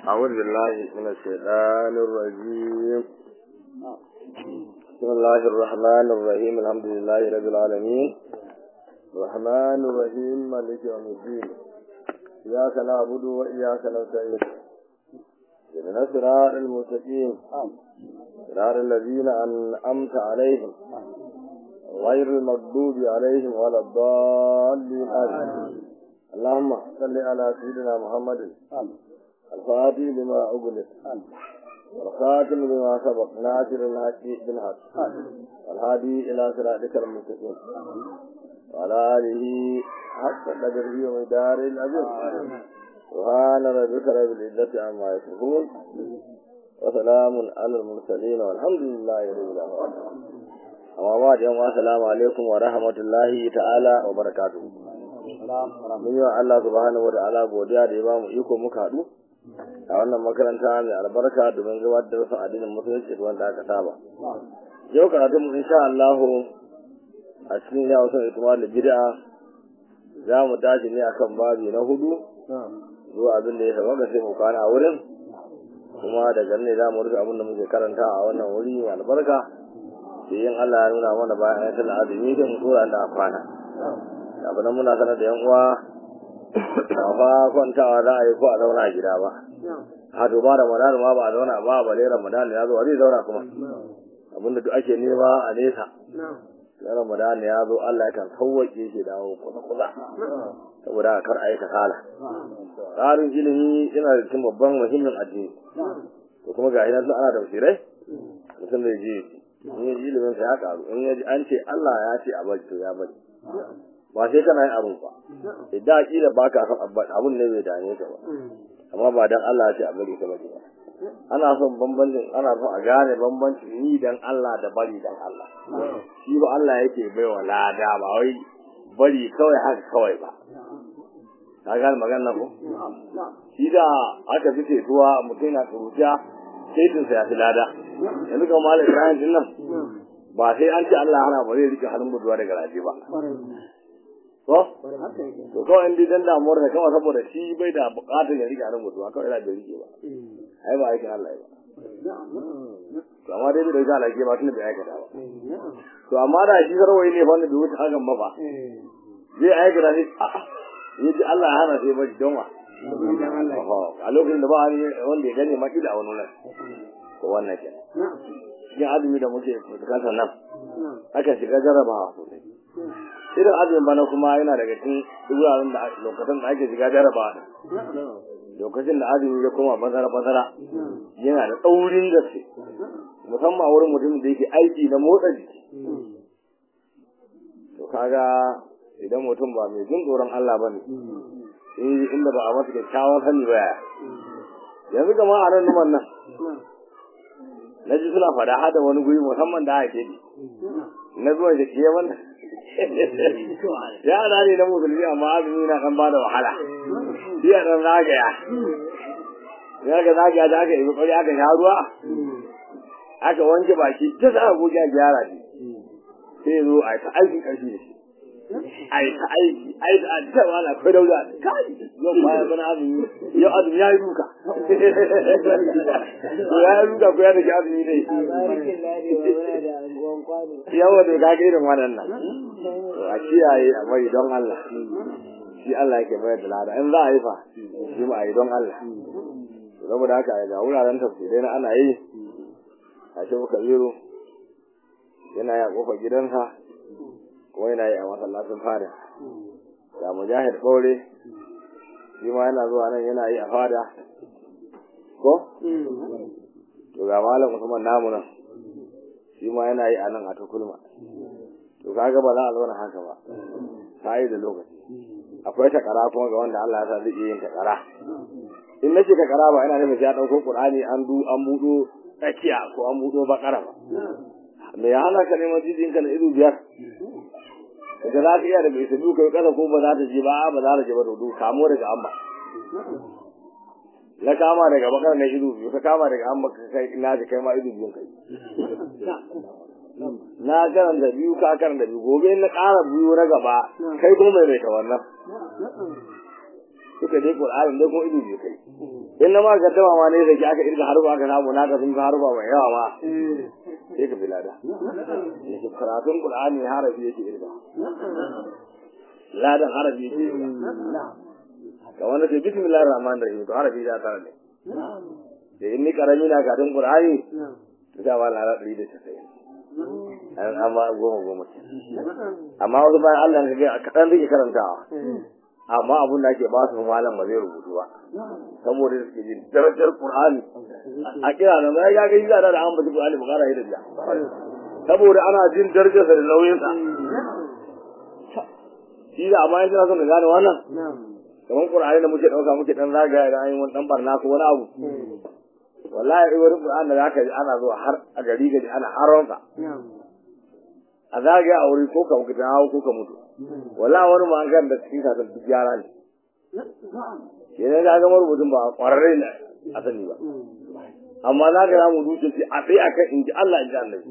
أعوذ بالله من الشيطان الرجيم بسم الله الرحمن الرحيم الحمد لله رب العالمين الرحمن الرحيم مالك يوم الدين إياك نعبد وإياك نستعين اهدنا الصراط المستقيم صراط الذين أنعمت عليهم غير المغضوب عليهم ولا الضالين آمين اللهم صل على سيدنا محمد الفاتح لما أغلق والخاتم لما سبق ناصر الحق بالحق والهادي إلى صراطك المستقيم وعلى آله حق قدره ومدار الأجر سبحان ربك رب العزة عما يصفون وسلام على المرسلين والحمد لله رب العالمين amma ba da yamma assalamu alaikum wa rahmatullahi ta'ala wa barakatuhu mun yi wa Allah subhanahu wa ta'ala godiya da ya ba mu iko muka haɗu a wannan makaranta mai albarka domin gabatar da wasu addinin musulunci da wanda aka saba yau karatun mu insha Allah a cikin ya wasu itimar da bid'a za mu tashi ne akan babi na hudu zuwa abin da ya saba ga sai mu kwana a wurin kuma daga ne za mu rufe abin da muke karanta a wannan wuri mai albarka sai yin Allah ya nuna mana bayan ayatul azumi da mu tura da kwana abin nan muna sanar da yan uwa ba fa kwantawa za a yi ko a zauna a gida ba a to ba ramadan ma ba a zauna ba ba dai ramadan ya zo zai zauna kuma abinda duk ake nema a nesa na ramadan ya zo Allah ya kan sauwaƙe shi dawo kusa kusa saboda kar a yi kasala tsarin ilimi yana da cikin babban muhimmin addini to kuma ga hinan ana da basirai mutum zai je in ya ji ilimin sa ya karu in ya ji an ce Allah ya ce a bari to ya bari ba sai kana yin abun ba idan kila ba ka san abun ne bai dame ka ba amma ba dan Allah ya ce a bari ka bari ba ana son bambancin ana son a gane bambancin ni dan Allah da bari dan Allah shi ba Allah yake bai wa lada ba wai bari kawai haka kawai ba ka gane magana ko shi da aka fi cetuwa mutum na tsuruciya shaitinsa ya fi lada yanzu ga malam ibrahim din nan ba sai an ce Allah hana ba zai rike hannun buduwa daga rafi ba to to kawai in dan damuwar da kawai saboda shi bai da bukatar ya rike hannun buduwa kawai yana bai rike ba ai ba aikin Allah ba to amma dai bai da Allah ke ba tun bai aikata ba to amma da shi sarwai ne fa wanda bai wuce hakan ba fa zai aikata shi a'a yaji Allah ya hana sai ba don wa a lokacin da ba wanda ya gane maki da wani nan ko wannan ke cikin azumi da muke fuskanta nan aka shiga jarrabawa sosai irin azumin bana kuma yana daga cikin wuraren da lokacin da ake shiga jarrabawa lokacin da azumi ya koma bazara bazara yana da tsaurin gaske musamman wurin mutum da yake aiki na motsa jiki to kaga idan mutum ba mai jin tsoron Allah ba ne inda ba a masa kyakkyawan sani ba yanzu kama a nan numan nan na ji suna fada hada wani guri musamman da ake ne na zuwa da ke wannan yara ne na musulmi amma azumi na kan bada wahala iya dan zagaya ya ga zagaya da aka yi kokari aka sha ruwa aka wanke baki ta za a goge a gyara ne sai zo a ta aikin ƙarfi da shi ai ta aiki ai da ta wala ko dauda kai yau ba ya bana azumi yau azumi ya yi duka ko ya yi duka ko ya da azumi dai yawa da ka ga irin wannan a kiyaye a bari don Allah shi Allah yake bayar da lada in za a yi fa shi ma a yi don Allah saboda haka ga wuraren tafsirai na ana yi a shi muka zero yana ya kofa gidansa kuma yana yi a masallacin fada ga mujahid ɓaure shi ma yana zuwa nan yana yi a fada ko to ga malam usman namu nan shi ma yana yi a nan a tukulma to kaga ba za a zauna haka ba ta yi da lokaci akwai takara kuma ga wanda Allah ya sa zai yin takara in nace takara ba ina nufin ya dauko qur'ani an du an budo tsakiya ko an budo bakara ba me ya hana ka neman jijinka na ido biyar da za ka iya da bai sabu kai kasa ko ba za ta je ba ba za ta je ba to kamo daga amma na kama daga bakar na ido biyu ka kama daga amma ka kai ina ji kai ma ido biyun kai na karanta biyu ka karanta biyu gobe na ƙara biyu na gaba kai kuma mai ta wannan suka je Qur'anin dai kuma ido biyu kai in na ma gaddama ma ne da ki aka irga harba aka samu naka sun ka harba mai yawa ma sai ka filada yake karatun qur'ani harafi yake irga ladan harafi yake irga ga wanda ke bismillahir rahmanir rahim to harafi da tare ne da in ni karami na karatun qur'ani to da wala la 190 an amma goma goma amma wasu bayan Allah ka ga kadan zai karantawa amma abun da ake ba su malam ba zai rubutu ba saboda suke jin darajar Qur'ani a kira nan ya ga gida da an bace Qur'ani ba kara hidda saboda ana jin darajar sa da nauyin sa shi da amma yanzu son gane wannan kamar Qur'ani da muke dauka muke dan zagaya da ayin wani dan barna ko wani abu wallahi wani Qur'ani da zaka ji ana zuwa har a gari gari ana haronsa a zagaya a wuri ko ka mutu ko ka mutu wala wani magan da cikin kasan duk yara ne ke ne ga gama rubutun ba kwararre ne a sani ba amma za ka samu dutse ce a tsaye akan in ji Allah in ji annabi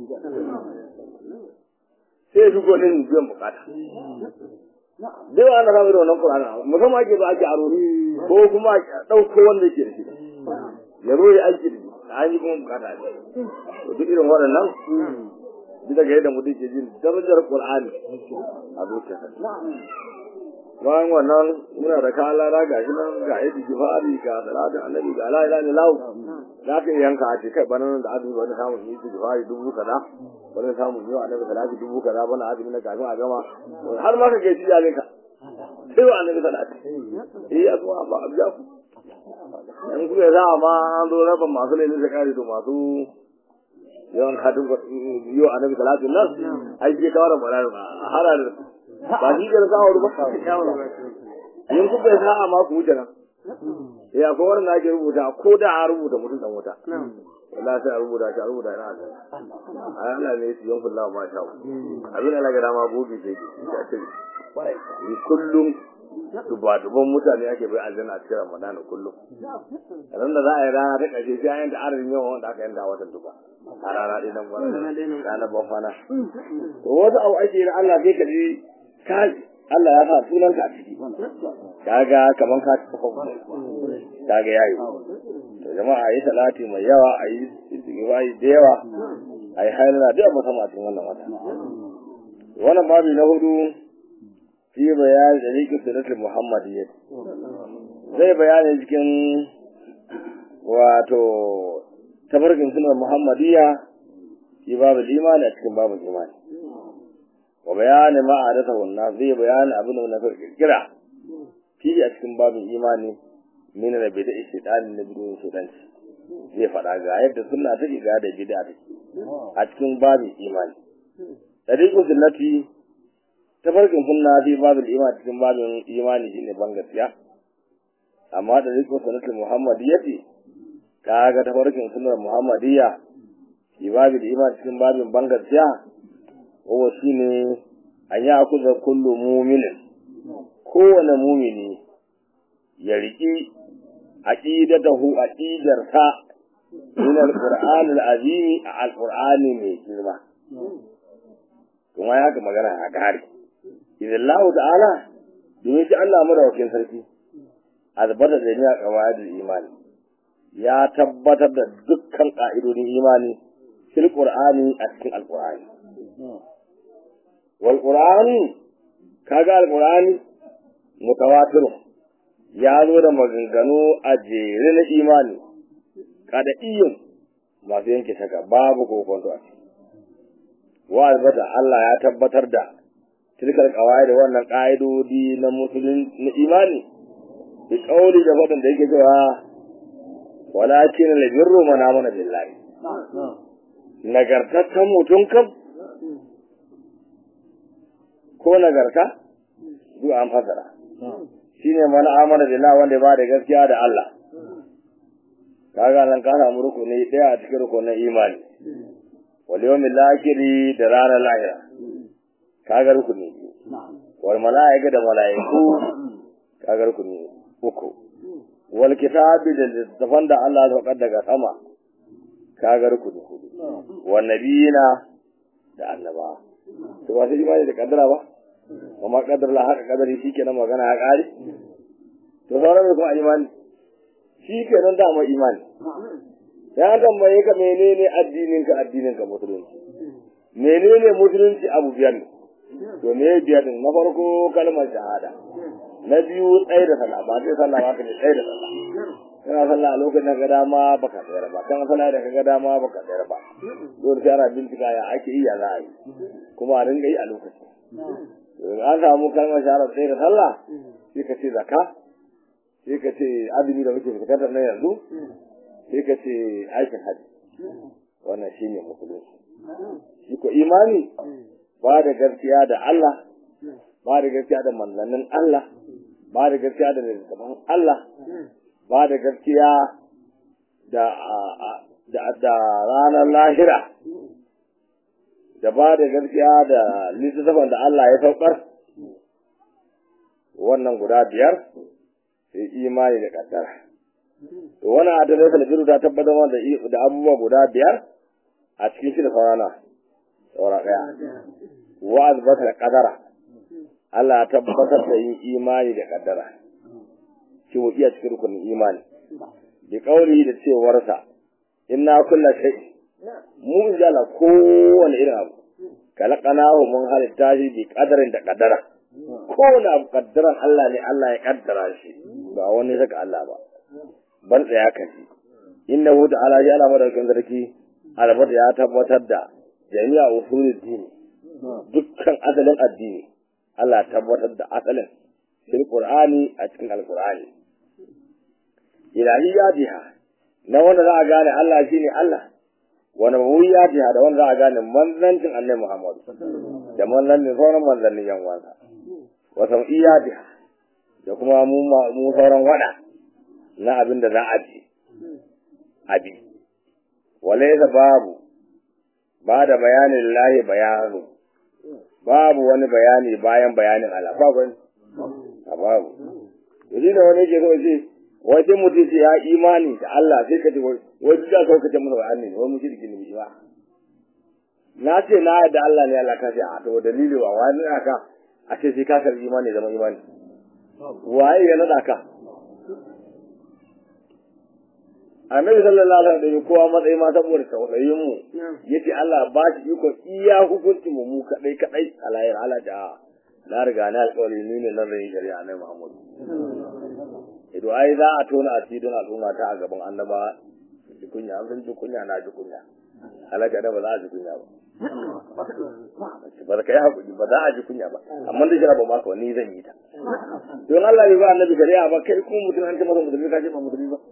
sai su gonin biyan bukata dai wa ana samu da wannan Qur'ani musamman ake ba ake aro ko kuma a ɗauko wanda yake da shi ya zo ya aiki da shi an yi kuma bukata ne duk irin waɗannan duk daga yadda mutum ke jin darajar Qur'ani a zuciyarsa. Bayan wannan muna da kalara ga shi nan ga yadda jifari ga salatu annabi ga la ilaha illallah za ka yanka a ce kai bana nan da azumi wani samun yi jifari dubu kaza wani samun yi wa annabi salatu dubu kaza bana azumi na kafin a gama har ma ka ke ci jalin ka sai wa annabi salatu eh ya zuwa ba abiya ku in kuka za a ma an zo raba masu laifin zakari to masu yawan katin yau a nabi talatin nan ai ke kawar mara a hara da ba shi da kawar ba yin ku bai sa'a ma ku wuce nan ya akwai wani na ake rubuta ko da a rubuta mutum dan wuta wallahi sai a rubuta shi a rubuta ina a Allah ne su yankun lawa ma sha abin Allah ga dama gobe sai ya ce ni kullum duba-duban mutane ake bai aljanna a cikin Ramadan kullum. Ran da za a yi rana ta ƙarshe sai an yanta adadin yawan wanda aka yanta watan duba. A rana ɗaya nan gwana rana ban fana. To wasu abu ake yi na Allah sai ka ji ka Allah ya sa sunan ka a ciki. Kaga kaman ka ci kafa Kaga yayi. To jama'a a yi salati mai yawa a yi istighfari da yawa a yi hailala da musamman a cikin wannan wata. Wannan babi na hudu fi bayani da rikin sunatul muhammadiyya zai bayani cikin wato tabarkin sunan muhammadiyya fi babu imani a cikin babu imani wa bayani ma adata wannan zai bayani abin da wannan kirkira fi a cikin babin imani min da bida ishidani na bidon sudanci zai faɗa ga yadda sunna take ga da bid'a take a cikin babin imani tariqul sunnati tafarkin sunna fi babin imani cikin babin imani shine ban gaskiya amma da riko sanatul muhammadiyyati kaga tafarkin sunnar muhammadiyya fi babin imani cikin babin ban gaskiya wa shine an yi akuza kullu mu'minin kowane mumini ya riki aqidatahu aqidarsa min alquran alazim alqur'ani mai girma kuma ya ga magana a gari idan Allah ta'ala domin shi Allah madawakin sarki azbata da ni a qawaidul imani ya tabbatar da dukkan ka'idodin imani fil qur'ani a cikin alqur'ani wal qur'ani kaga alqur'ani mutawatir ya zo da maganganu a jere na imani kada iyun masu yanke shaka babu kokonto a ciki wa albata Allah ya tabbatar da tilkar kawai da wannan ƙa'idodi na musulun na imani bi kauli da faɗin da yake cewa walakin la birru mana mana billahi nagartaccen mutum kam ko nagarta duk an fasara shine mana amana billahi wanda ba da gaskiya da Allah kaga nan ka samu rukuni ɗaya a cikin rukunin imani wal yawmil akhir da ranar lahira kaga rukuni wal mala'ika da mala'iku kaga rukuni uku wal kitabi da littafan da Allah ya saukar daga sama kaga rukuni hudu wal nabiyina da annaba to ba sai imani da kaddara ba amma kaddara la haka kadari shikenan magana ya kare to sauran kuma imani shi kenan dama imani ya tambaye ka menene addinin ka addinin ka musulunci menene musulunci abu biyar ne to me biyar din na farko kalmar shahada na biyu tsaye da sallah ba sai sallah ba ka ne tsaye da sallah kana sallah a lokacin da ka dama baka tsayar ba kana sallah da ka ga dama baka tsayar ba dole sai ana bincika ya ake yi ya za a yi kuma a ringa yi a lokacin an samu kalmar shahada tsaye da sallah sai ka ce zakka sai ka ce azumi da muke fitar da nan yanzu sai ka ce aikin hajji wannan shine musulunci shi ko imani ba da gaskiya da Allah ba da gaskiya da manzannin Allah ba da gaskiya da littattafan Allah ba da gaskiya da da da ranar lahira da ba da gaskiya da littattafan da Allah ya saukar wannan guda biyar sai imani da kaddara to wannan adalai salbiru ta tabbatar da da abubuwa guda biyar a cikin shi da saurana saura daya wa azbata da kadara Allah ya tabbatar da yin imani da kaddara shi mu iya cikin rukunin imani bi kauli da cewarsa inna kulla shay mu jala kowane irin abu kalaqanahu mun halitta shi bi kadarin da kaddara kowane abu kaddaran Allah ne Allah ya kaddara shi ba wani saka Allah ba ban tsaya ka shi innahu ta'ala ya ala madaukin sarki albat ya tabbatar da jami'a usulul dini dukkan asalin addini Allah ya tabbatar da asalin fil qur'ani a cikin alqur'ani ilahiyatiha na wanda za a gane Allah shine Allah wa nabawiyatiha da wanda za a gane manzancin annabi Muhammad da manzancin sauran manzannin yan wasa wa sam'iyatiha da kuma mu mu sauran wada na abin da za a ji abi walaysa babu ba da bayanin lahi bayanu babu wani bayani bayan bayanin Allah babu a babu yanzu da wani ke so ce wai sai mutum ce ya imani da Allah sai ka ce wai duk da ka kace masa wa'anni wai mu shirki ne ba na ce na yadda Allah ne Allah ka ce a to dalili wa wani aka a ce sai ka karbi imani zama imani waye ya nada ka annabi sallallahu alaihi wasallam kowa matsayi ma saboda tausayin mu yace Allah ba shi iko iya hukuncin mu mu kadai kadai alayhi ala da na riga na alƙawari ni ne nan zai shari'a na Muhammad ido ai za a tona asirin al'umma ta a gaban annaba ji kunya an san ji kunya na ji kunya alaja da ba za a ji kunya ba ba da kai hakuri ba za a ji kunya ba amma da shara ba maka wani zan yi ta don Allah bai ba annabi shari'a ba kai kuma mutum an ce masa musulmi ka ce ba musulmi ba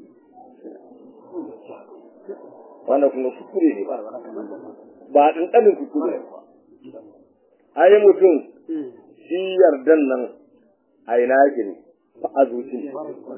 wannan kuma kuskure ne ba ba ɗanɗanin kuskure ba ai mutum shi yardan nan a ina yake ne ba a zuci ne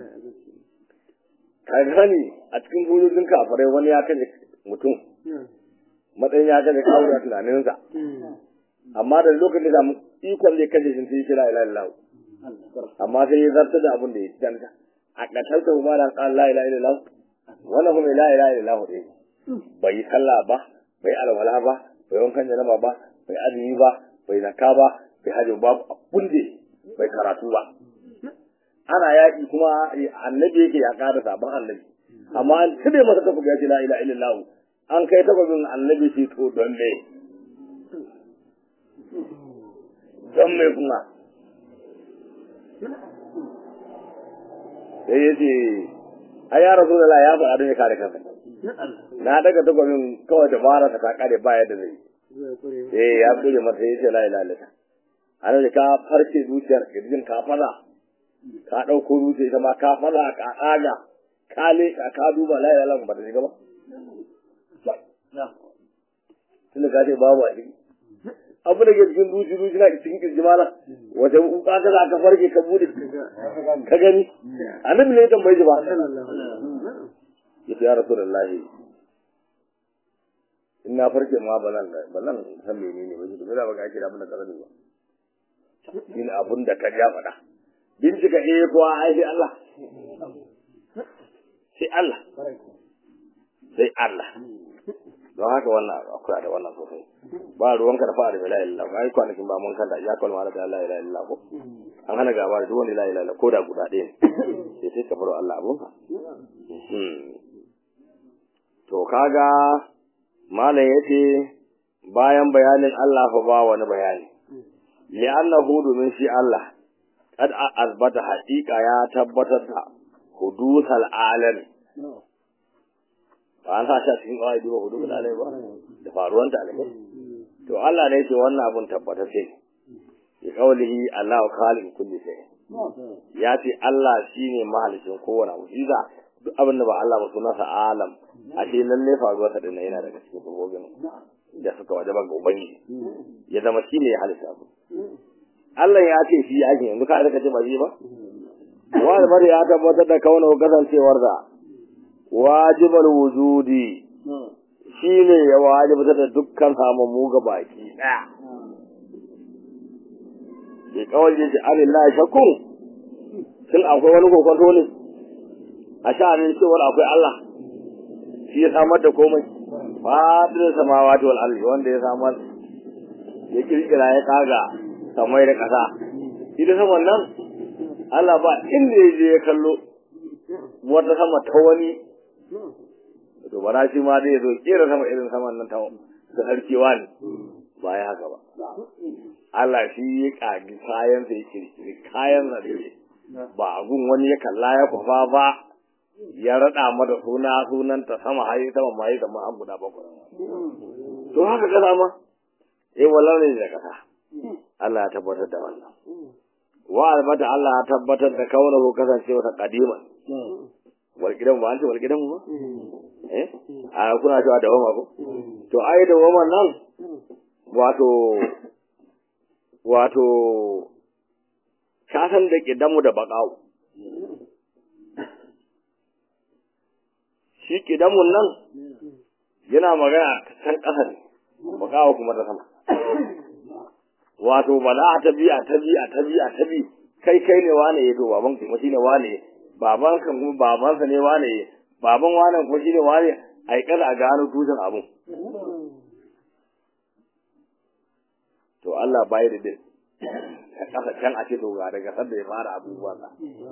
ka gani a cikin bujojin kafarai wani ya kaje mutum matsayin ya kaje kawo da tunaninsa amma da lokacin da ikon zai kaje shi sai kira ila ila amma sai ya zarta da abin da ya danta a ƙasarsa kuma da ƙan la ila ila wannan kuma la ila ila ɗaya bai yi sallah ba bai alwala ba bai wankan janaba ba bai azumi ba bai zakka ba bai hajji ba abun da bai karatu ba ana yaƙi kuma annabi yake ya ƙara sabon annabi amma an cire masa takobi ya ce la ila illallah an kai takobin annabi shi to don me don me kuma sai ya ce a ya rasu da ya faɗa don ya kare kansa na daga takobin kawai dabara ta kare ba yadda zai eh ya kure masa ya ce la ilaha illallah ana da ka farce zuciyar kirjin ka fada ka dauko zuciya ita ma ka fada ka aga ka le ka ka duba la ilaha illallah ba ta shiga ba tunda ka ce babu a ciki abu da ke cikin zuci zuci na cikin kirji mala wata uka ka za ka farke ka bude ka gani annabi ne ya tambaye shi ba yace ya rasulullahi in na farke ma ba nan ba nan san menene ba shi da ba ga kira abin da ka sani ba shi ne abin da ka ja faɗa bincika eh ko ai sai Allah sai Allah sai Allah don haka wannan akwai da wannan sosai ba ruwanka da fara da la ilaha illallah ai kwanakin ba mun kanta ya kalma da la ilaha illallah ko an hana gaba da duk wani la ilaha illallah ko da guda ɗaya ne sai sai ka faro Allah abunka kaga malam yace bayan bayanin Allah fa ba wani bayani li'annahu domin shi Allah kad azbata haqiqa ya tabbatar da hudusal alam ba an sa shi cikin kawai duba hudusal alam ba da faruwan ta alam to Allah ne ce wannan abun tabbatar ce ya kaulihi Allahu khaliq kulli shay ya ce Allah shine mahalicin kowane abu shi duk abin da ba Allah ba sunansa alam a ce lalle faruwa ta dinnan yana daga cikin sabobin da suka wajaba ga ubangiji ya zama shi ne ya halitta abu Allah ya ce shi ake yanzu ka aka ce ba shi ba wa bar ya tabbatar da kauna kasancewar da wajibal wujudi shi ne ya wajibtar da dukkan samammu ga baki daya ya kawai ce alillahi shakkun shin akwai wani kokonto ne a sha'anin cewar akwai Allah shi ya samar da komai fadin samawati wal ardi wanda ya samar ya kirkira ya kaga samai da kasa shi da saman nan Allah ba inda ya je ya kallo wata sama ta wani to bara shi ma zai zo kera sama irin saman nan ta da sarkewa ne ba ya haka ba Allah shi ya kagi kayan sa ya kirkiri kayan sa ba agun wani ya kalla ya kwafa ba ya raɗa mata suna sunanta sama hayi sama ma yi sama an guda bakwai to haka kasa ma eh wallan ne da kasa Allah ya tabbatar da wannan wa albata Allah ya tabbatar da kaunahu kasancewa ta kadima walgidan ba an ce walgidan ba eh a kuna cewa da wama ko to ai da wama nan wato wato kasan da kidanmu da bakawo shi kidanmun nan yana magana ta can ƙasa ne bakawa kuma ta sama wato ba za a ta biya ta biya ta biya ta bi kai kai ne wane ya to baban kuma shine wane baban kan kuma babansa ne wane baban wane kuma shine wane a yi kada a gano tushen abun to Allah bai da din ka kasa can a ce to ga daga sanda ya fara abubuwan sa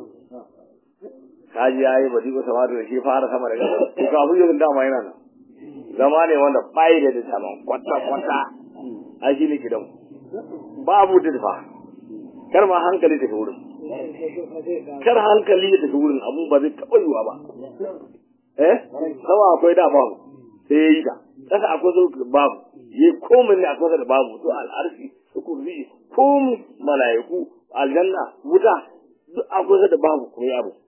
kaji yayi ba diko sama da shi fara sama daga to ka abu yin dama yana nan zama ne wanda bai da da sama kwata kwata ai shi ne gidan babu dirfa kar ma hankali tafi wurin kar hankali ya tafi wurin abun ba zai taɓa yiwa ba eh sama akwai da babu sai ya yi ta kasa akwai zo babu yi komai ne akwai da babu to al'arfi su kurzi komai mala'iku aljanna wuta duk akwai da babu kuma ya abu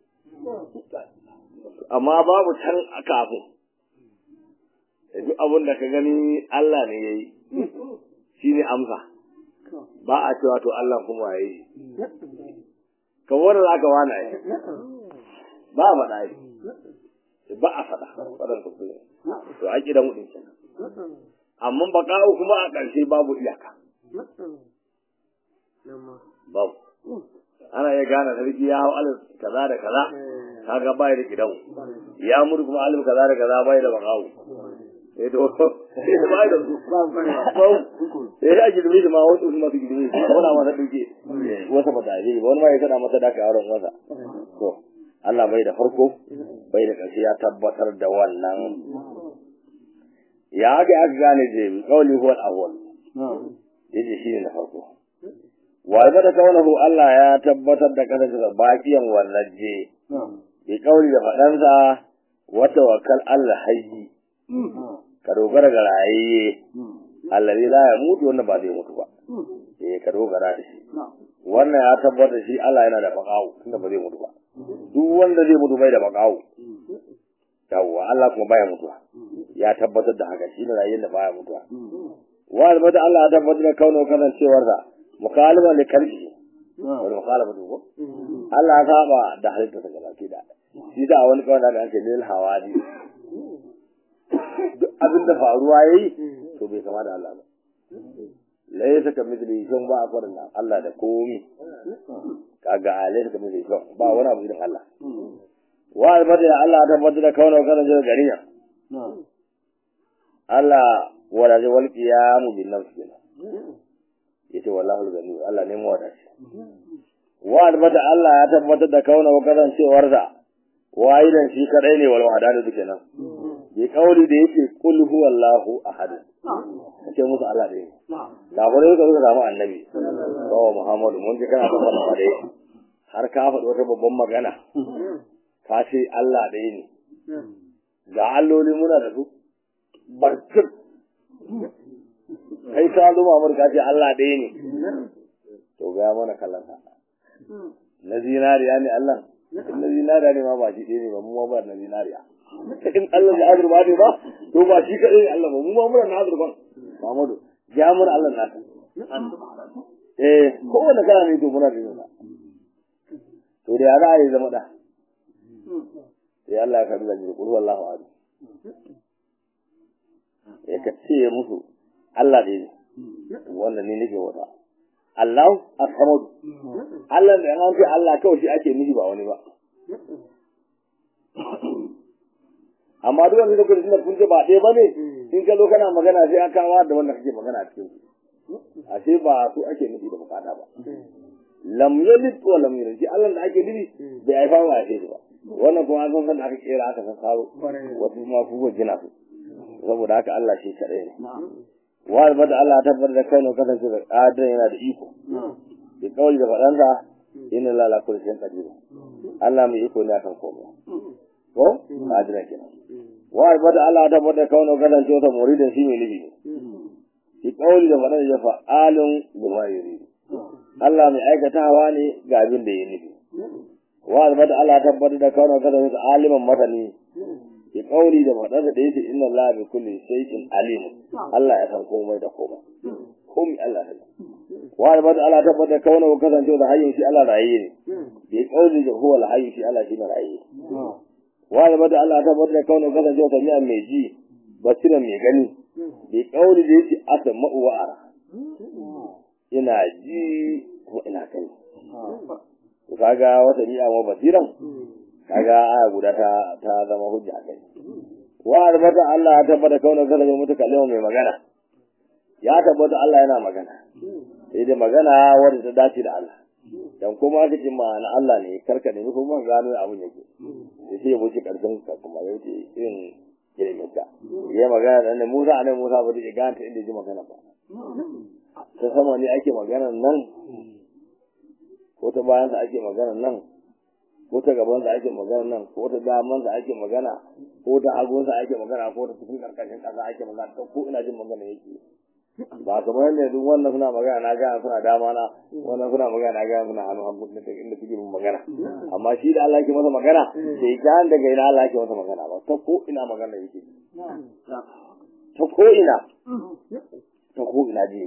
amma babu can a kafin duk abin da ka gani Allah ne ya yi shi ne amsa ba a cewa to Allah kuma ya yi ka wanda za ka wana yi ba a faɗa yi ba a faɗa faɗan ka kuma to a ƙidan mutum kenan amma baƙa'u kuma a ƙarshe babu iyaka babu ana iya gane sarki ya hau alif kaza da kaza kaga bai da gidan ya mutu kuma alif kaza da kaza bai da baƙa'u eh to bai da su eh ya girmi shi ma wasu kuma su girmi shi wani masa duke wasa ba da shi wani ma ya kada masa daka auren masa to Allah bai da farko bai da ƙarshe ya tabbatar da wannan ya ga aka gane je bi kawli huwa al-awwal yace shine na farko wa da kaunahu Allah ya tabbatar da kasance da bakiyan wannan je bi kawli da fadansa wa tawakkal Allah hayyi ka dogara ga rayayye allazi la ya mutu wannan ba zai mutu ba eh ka dogara da shi wannan ya tabbatar shi Allah yana da bakawo tunda ba zai mutu ba duk wanda zai mutu bai da bakawo yawwa Allah kuma baya mutuwa ya tabbatar da haka shi ne rayuwar da baya mutuwa wa albata Allah ya tabbatar da kaunar kasancewar sa mukaliman da karfi wani mukalama ko Allah ya saba da halitta ta gabaki da shi da wani kawai da ake lil hawadi duk abin da faruwa yayi to bai kama da Allah ba laysa ka mithli shan ba a farin Allah da komi kaga laysa ka mithli shan ba wani abu irin Allah wa albata ya Allah ta tabbatar da kaunar kanan jira gariya Allah wala zai wal qiyamu bin nafs kenan yace wallahu gani Allah ne mu wadace wa albata Allah ya tabbatar da kaunar kanan cewar da wahidan shi kadai ne wal wadani duke nan bi kauli da yake kul huwallahu ahad kace musu Allah ɗaya ne kafirai suka suka samu annabi sawa Muhammadu mun ji kana da wannan dai har ka faɗi wata babban magana ka ce Allah ɗaya ne ga alloli muna da su barkir kai ka zo Muhammadu ka ce Allah ɗaya ne to ga mana kallon sa na zinariya ne Allah na zinariya ne ma ba shi ɗaya ne ba mu ma ba na zinariya in Allah ya azurba ne ba to ba shi kaɗai ne Allah ba mu ma muna na azurban Muhammadu ya muna Allah naka eh kowane kana ne to muna da yana to da ya za a yi zama da sai Allah ya karbi zanje kul wallahu ahad ya ka ce musu Allah ne wannan ne nake wata Allah as-samad Allah da an ce Allah kawai shi ake nufi ba wani ba amma duk wanda kuka tunda kun ce ba ɗaya bane in ka zo kana magana sai an kawo da wanda kake magana a cikin ashe ba su ake nufi da bukata ba lam yalid wa lam yulad shi Allah da ake nufi bai haifa ba a ba wannan kuma an san da aka kera aka san karo wasu ma ku gina su saboda haka Allah shi kadai ne wa albada Allah ta tabbatar da kai ne kasance da adon yana da iko bi kawai da faɗansa inna la la kulli shay'in qadir Allah mai iko ne akan komai ko adina kenan wa albada Allah ta tabbatar da kai ne kasance da muridin shi mai nufi bi kawai da faɗansa ya fa'alun bima yuridu Allah mai aikatawa ne ga abin da ya nufi wa albada Allah ta tabbatar da kai ne kasance aliman masani ki kauli da faɗar da yake inna Allah bi kulli shay'in alim Allah ya san komai da komai komai Allah ya wa albad Allah tabbata kauna wa kasance da hayyin shi Allah rayi ne bi kauli da huwa al-hayy shi Allah shi ne rayi wa albad Allah tabbata da kauna wa kasance da mi'an mai ji basira mai gani bi kauli da yake asma'u wa ara ina ji kuma ina kai kaga wata ni'a ma basiran kaga aya guda ta ta zama hujja kai wa arbata Allah ya tabbata kauna kada mai mutu kallon mai magana ya tabbata Allah yana magana sai dai magana wanda ta dace da Allah dan kuma aka ce ma'ana Allah ne karka ne kuma gano abun yake sai sai mu ci karshen ka kuma yau ce irin ilimin ka ya magana da Musa ne Musa ba da ganta inda ji magana ba ta sama ne ake magana nan ko ta bayan sa ake magana nan ko ta gaban sa ake magana nan ko ta daman sa ake magana ko ta hagun sa ake magana ko ta cikin karkashin kasa ake magana ko ina jin magana yake ba kamar ne duk wannan suna magana na ga suna dama na wannan suna magana na ga suna hannu hannu da inda suke min magana amma shi da Allah ke masa magana sai kan daga ina Allah ke masa magana ba ta ko ina magana yake ta ko ina ta ko ina ji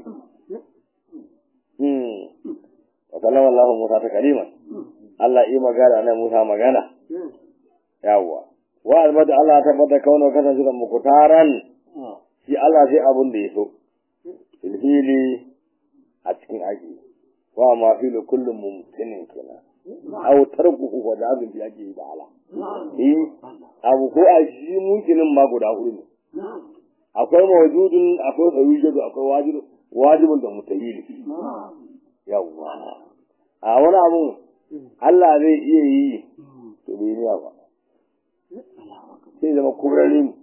hmm wa sallama Allah Musa ta kaliman Allah yi magana na Musa magana. Yawwa. Wa albada Allah tabbata kauna kasance da mukutaran shi Allah sai abun da ya so. Filfili a cikin aji. Wa ma filu kullum mumkinin kenan. Aw tarkuhu wa da abin da yake da ala. Eh abu ko a shi mumkinin ma guda hudu ne. Akwai mawjudun, akwai tsawijadu, akwai wajibu, wajibun da mutahili. Yawwa. A wani abu Allah zai iya yi to bai niya ba sai zama kurare ne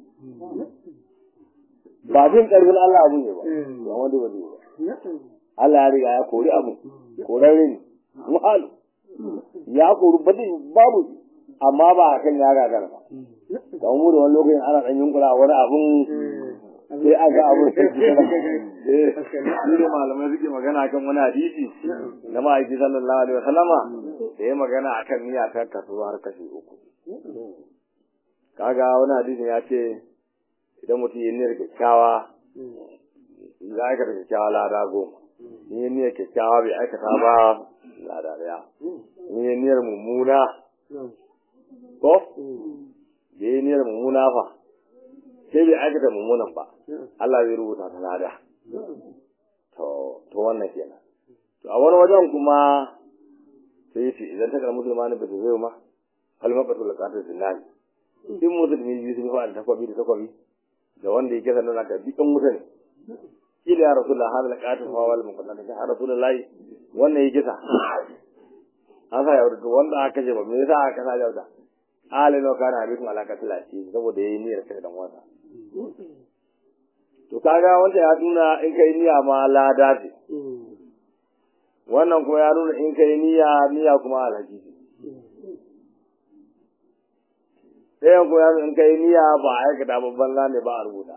ba jin karfin Allah abu ne ba ba wanda ba ba Allah ya riga ya kori abu korare ne muhalu ya kori ba babu amma ba a kan ya gagara ba kamar mu da wani lokacin ana ɗan yunkura wani abun sai a ga abun sai shi ne malamai suke magana kan wani hadisi na ma'aiki sallallahu alaihi wasallama da ya magana akan niyya ta kasu har kashi uku kaga wani hadisin ya ce idan mutum yi niyyar kyakkyawa za a aikata kyakkyawa lada goma in yi niyyar kyakkyawa bai aikata ba lada daya in yi niyyar mummuna ko bai yi niyyar mummuna fa sai bai aikata mummunan ba Allah zai rubuta ta lada to to wannan kenan to a wani wajen kuma sai yace idan ta kalmu musulmani ba ta zai ma kalmaqatu laqatu zinani in musulmi biyu sun fara takwabi da takwabi da wanda yake sanar da bikan mutane kila ya rasulullah hada laqatu fa wal muqaddam ya rasulullah wannan yake sa an sa yauda wanda aka ce ba me yasa aka sa yauda alin wa kana bikum alaka tilati saboda yayi niyyar kai dan wasa to kaga wanda ya nuna in kai niyya ma lada ce wannan kuma ya nuna in kai niyya niyya kuma alhaji ce ɗayan kuma ya nuna in kai niyya ba a aikata babban ne ba a rubuta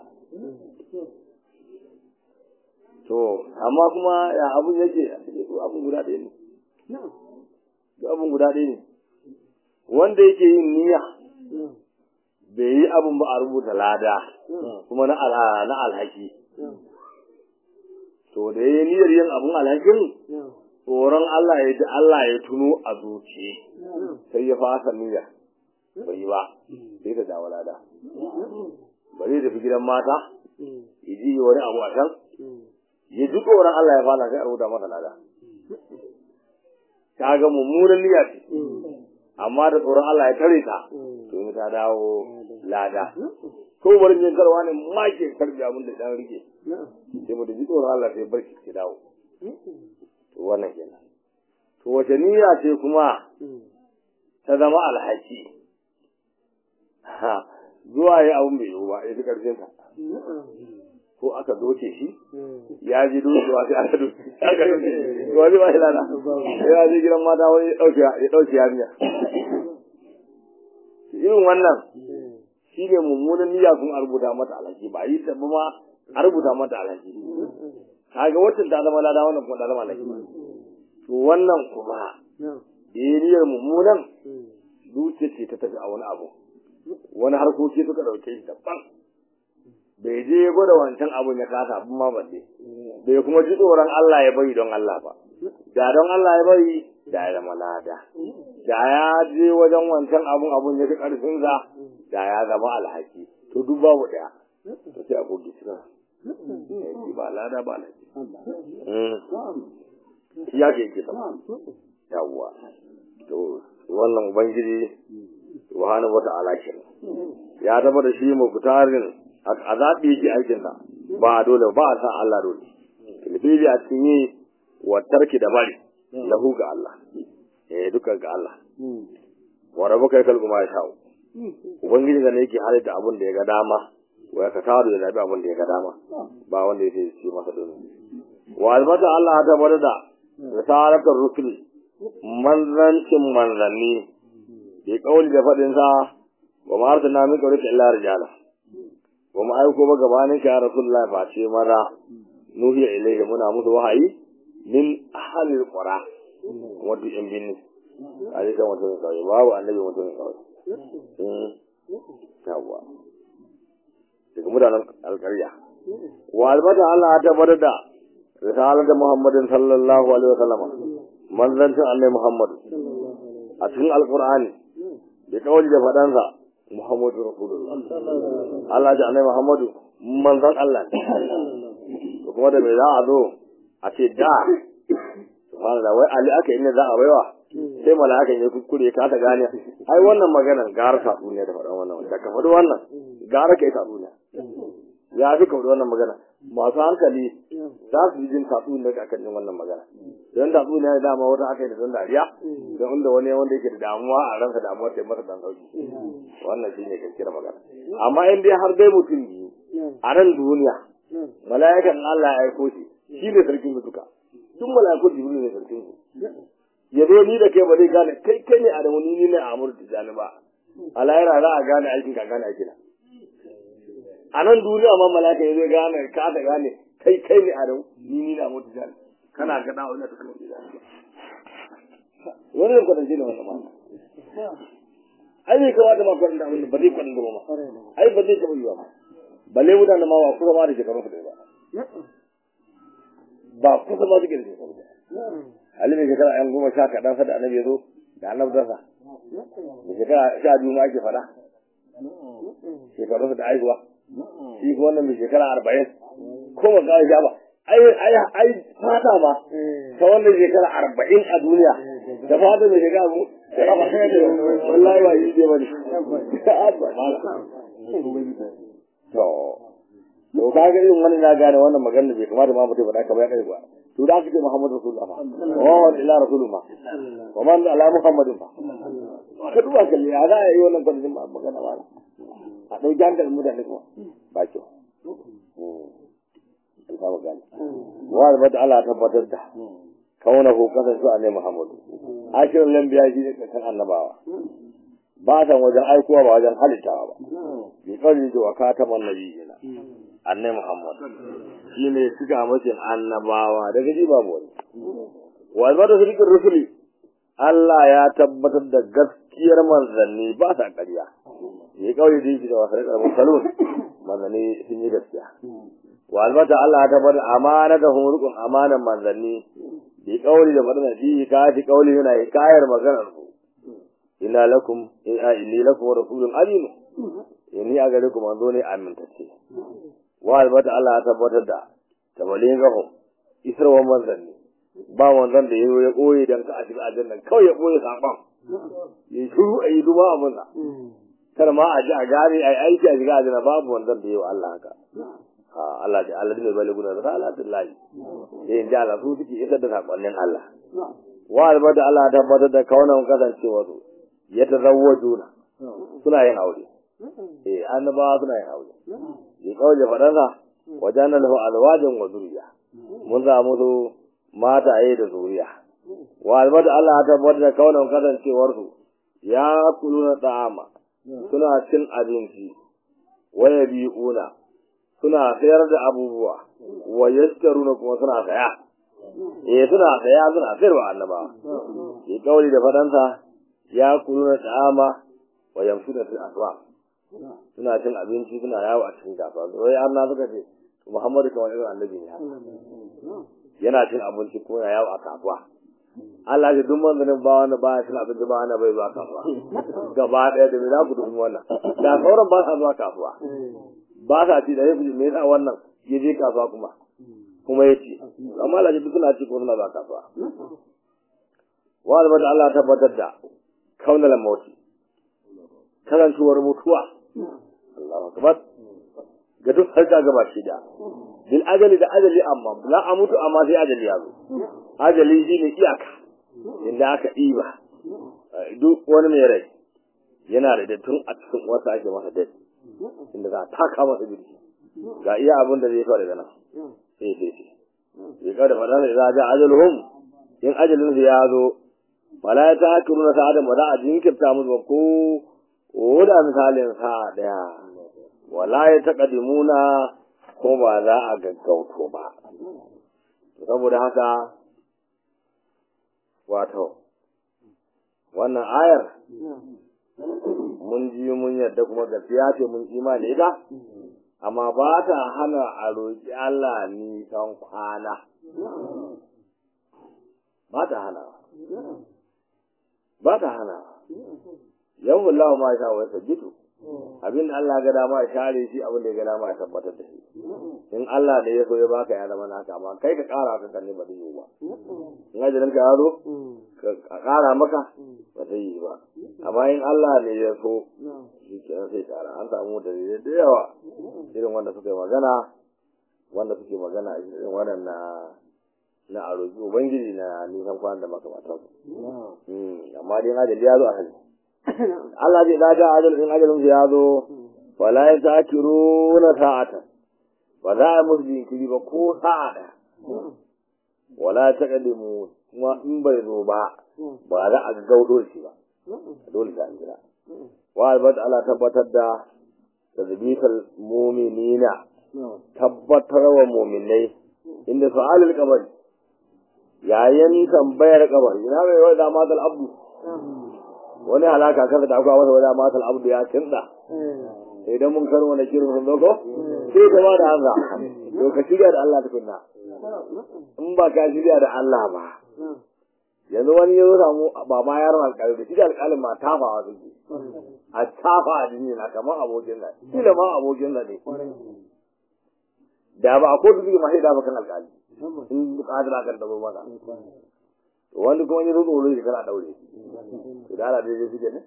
to amma kuma ya abun yake abun guda ɗaya ne abun guda ɗaya ne wanda yake yin niyya bai yi abun ba a rubuta lada kuma na na alhaki to da ya niyyar yin abun alhakin tsoron Allah ya ji Allah ya tuno a zuciye sai ya fasa niyya bai yi ba sai ta dawo lada ba zai tafi gidan mata ya ji wani abu a can ya ji tsoron Allah ya fara sai a rubuta masa lada ta ga mummunan niyya ce amma da tsoron Allah ya tare ta to ta dawo lada ko bari ne karwa ne ma ke karbi abin da dan rike sai mu da ji tsoron Allah sai barki ki dawo to wannan kenan to wace niyya ce kuma ta zama alhaki ha zuwa yi abin bai yiwu ba ya fi karfin sa ko aka doke shi ya ji dokewa sai aka doke aka doke wani ba ilana ya ji gidan mata wani ya dauke yarinya irin wannan shi ne mummunan niyya kuma a rubuta mata alhaki ba yi tabba ma a rubuta mata alhaki kaga wacce ta zama lada wannan kuma ta zama alhaki to wannan kuma niyyar mummunan zuciya ce ta tafi a wani abu wani harkoki suka dauke shi daban bai je ya gwada wancan abun ya kasa abin ma balle bai kuma ji tsoron Allah ya bari don Allah ba da don Allah ya bari da ya zama lada da ya je wajen wancan abun abun ya fi karfin sa da ya zama alhaki to duk babu daya to sai a goge shi ba lada ba alhaki ya ke ke sama yawwa to wannan ubangiji subhanahu wata'ala kenan ya zama da shi muktarin a zaɓi yake aikinsa ba dole ba a san Allah dole filfili a cikin yi wa tarki da bari lahu ga Allah eh duka ga Allah wa rabuka yakal kuma ya sha'u ubangiji ga ne yake halitta abin da ya ga dama wa ya kasaru da zabi abin da ya ga dama ba wanda yake ci masa dole wa albata Allah ta bada da risalatar rusul manzancin manzanni bi kauli da fadin sa wa ma arsalna min qablika illa rijala wa mu aiko ba gabanin ka ya rasulullahi fa ce maza nuhiya ilaihi muna musu wahayi min ahlil qura kuma duk yan binni a ji kan mutum kawai babu annabi mutum kawai yawwa daga mutanen alƙarya wa albata Allah ta tabbatar da risalar da Muhammadin sallallahu alaihi wa sallam manzancin annabi Muhammad a cikin alqur'ani da kawai da fadansa Muhammadu Rasulullah Allah ji annabi Muhammadu manzon Allah ne kuma da me za a zo a ce da subhanallah wai Ali aka inda za a baiwa sai mala'ikan ya kuskure ka ta gane ai wannan maganar gara ta duniya da faɗan wannan da ka faɗi wannan gara kai ta duniya ya fi ka faɗi wannan magana masu hankali za su yi jin tatsuniya da akan yin wannan magana don tatsuniya da dama wata aka yi da don dariya don inda wani wanda yake da damuwa a ransa damuwa ta yi masa dan sauki wannan shi ne gaskiyar magana amma in dai har dai mutum biyu a nan duniya mala'ikan Allah ya aiko shi shi ne sarkin su duka duk mala'ikun jibril ne sarkin su ya zo ni da kai ba zai gane kai kai ne a da wani ni ne a amur tijani ba a lahira za a gane aikin ka gane aikin a nan duniya ma mala'ika ya zai gane ka ta gane kai kai ne a da ni ni na amur tijani kana ga dawo ina ta kamar tijani wani ne kwatance da wannan ma ai bai kamata ma kwatanta abin ba zai kwatanta ba ma ai ba zai taɓa yiwa ma balle mutane ma ba kusa ma da shekarun su ba ba kusa ma suke da shekaru ba Ali mai shekara yan goma sha kaɗan sa da annabi ya zo da annabtarsa da shekara sha biyu ma ake faɗa shekarunsa da aihuwa shi kuma wannan mai shekara arba'in ko ba kawai sha ba ai ai ai fata ma ta wannan shekara arba'in a duniya da fata mai shekara mu wallahi ba yi ce ba ne to to ka ga irin wani na gane wannan magana bai kamata ma mutum faɗa kamar ya kai ba to da suke Muhammadu Rasulullah fa wa wa ila Rasulullah wa man ala Muhammadin fa ka duba kalli ya za a yi wannan kwanci magana ba a ɗauki hankalin mutane kuma ba kyau an samu gani wa albata Allah tabbatar da kaunahu kasance a ne Muhammadu ashirin lambiya shi ne kakan annabawa ba san wajen aikowa ba wajen halittawa ba bi kawai da waka ta mannabi yana annai Muhammad shi ne suka mace annabawa daga ji babu wani wa albata sirkin rusuli Allah ya tabbatar da gaskiyar manzanni ba sa ƙarya ya kawai da yake da wasu rikar musalun manzanni sun yi gaskiya wa albata Allah ya tabbatar amana da hurukun amanan manzanni bi kawai da madana fi ka fi kawai yana hikayar maganar su ina lakum inni lakum rasulun amin inni a gare ku manzo ne amintacce wa albata Allah ya tabbatar da tabalin gaho isarwa manzanni ba manzon da yayo ya koyi dan ka a shiga aljanna kawai ya koyi saban ya shiru a yi duba abin sa kar ma a ji a gane a aiki a shiga aljanna babu manzon da yayo Allah haka ha Allah da Allah ne bale guna salatullahi sai in ji Allah su suke isar da sakonnin Allah wa albata Allah ya tabbatar da kaunan kasancewa su ya tazawwajuna suna yin aure eh annabawa suna yin aure yi kawai da fadansa wajen lahu alwajin wa zuriya mun za musu mataye da zuriya wa albada Allah ta tabbatar da kaunan kasancewar su ya kuluna ta'ama suna cin abinci wa yabi'una suna sayar da abubuwa wa yashtaruna kuma suna saya eh suna saya suna sayarwa annabawa yi kawai da fadansa ya kuluna ta'ama wa yamshuna fil aswaq suna cin abinci suna yawo a cikin kasuwa wai Allah suka ce Muhammadu kamar irin annabi ne yana cin abinci ko ya yawo a kasuwa Allah ya duk manzanin ba wanda ba ya cin abinci ba wanda bai zuwa kasuwa gaba ɗaya da me za ku dubi wannan da sauran ba sa zuwa kasuwa ba sa ci da ya fi me yasa wannan ya je kasuwa kuma kuma ya ci amma Allah ya duk suna ci ko suna zuwa kasuwa wa da Allah tabbatar da kaunar mauti kasancewar mutuwa Allahu akbar ga duk harka gaba shi da bil ajali da ajali amma la a mutu amma sai ajali ya zo ajali shi ne iyaka inda aka ɗiba duk wani mai rai yana da dattun a cikin wasu ake masa dai inda za a taka masa birki ga iya abin da zai faru daga nan sai sai sai ya kada faɗa sai za a ja ajaluhum in ajalin su ya zo fala ya ta hakiru na sa'adin ba za a jinkirta musu ba ko ko da misalin sa daya wala ya taqaddimuna ko ba za a gaggauto ba saboda haka wato wannan ayar mun ji mun yadda kuma gaskiya ce mun imani ita amma ba ta hana a roƙi Allah nisan kwana ba ta hana ba ta hana yawon lawa ma sha wasa gitu abin da Allah ga dama ya share shi abin da ya ga dama ya tabbatar da shi in Allah da ya so ya baka ya zama naka amma kai ka kara ka kanne ba zai yi ba in ajalin ka ya zo ka kara maka ba zai yi ba amma in Allah ne ya so shi ke sai kara an samu da da yawa irin wanda suka yi magana wanda suke magana irin waɗanda na arogi ubangiji na nisan kwanan da makamantansu amma dai ajali ya zo a hali Allah zai daga ajalin ajalin ya zo wala ya takiru na sa'ata ba za a musu jinkiri ba ko sa'a da wala ta kadimu kuma in bai zo ba ba za a gaudo shi ba dole ta jira wa albat Allah tabbatar da tazbikal mu'minina tabbatar wa mu'minai inda su'alul qabr yayin tambayar kabari ina mai wai da matal abdu wani halaka kaza da akwai wata wada matal abdu ya kinda idan mun karo wani kirin sun doko sai ka da Allah to ka shirya da Allah tukunna in ba ka shirya da Allah ba yanzu wani ya zo samu ba ma yaron alƙali da shi da alƙalin ma tafawa suke a tafa a jini na kamar abokin da kila ma abokin da ne da ba a kotu suke ma sai da bakan alƙali in buƙatar kan tabo masa wanda kuma ya zo tsoro shi kana daure to da Allah dai suke ne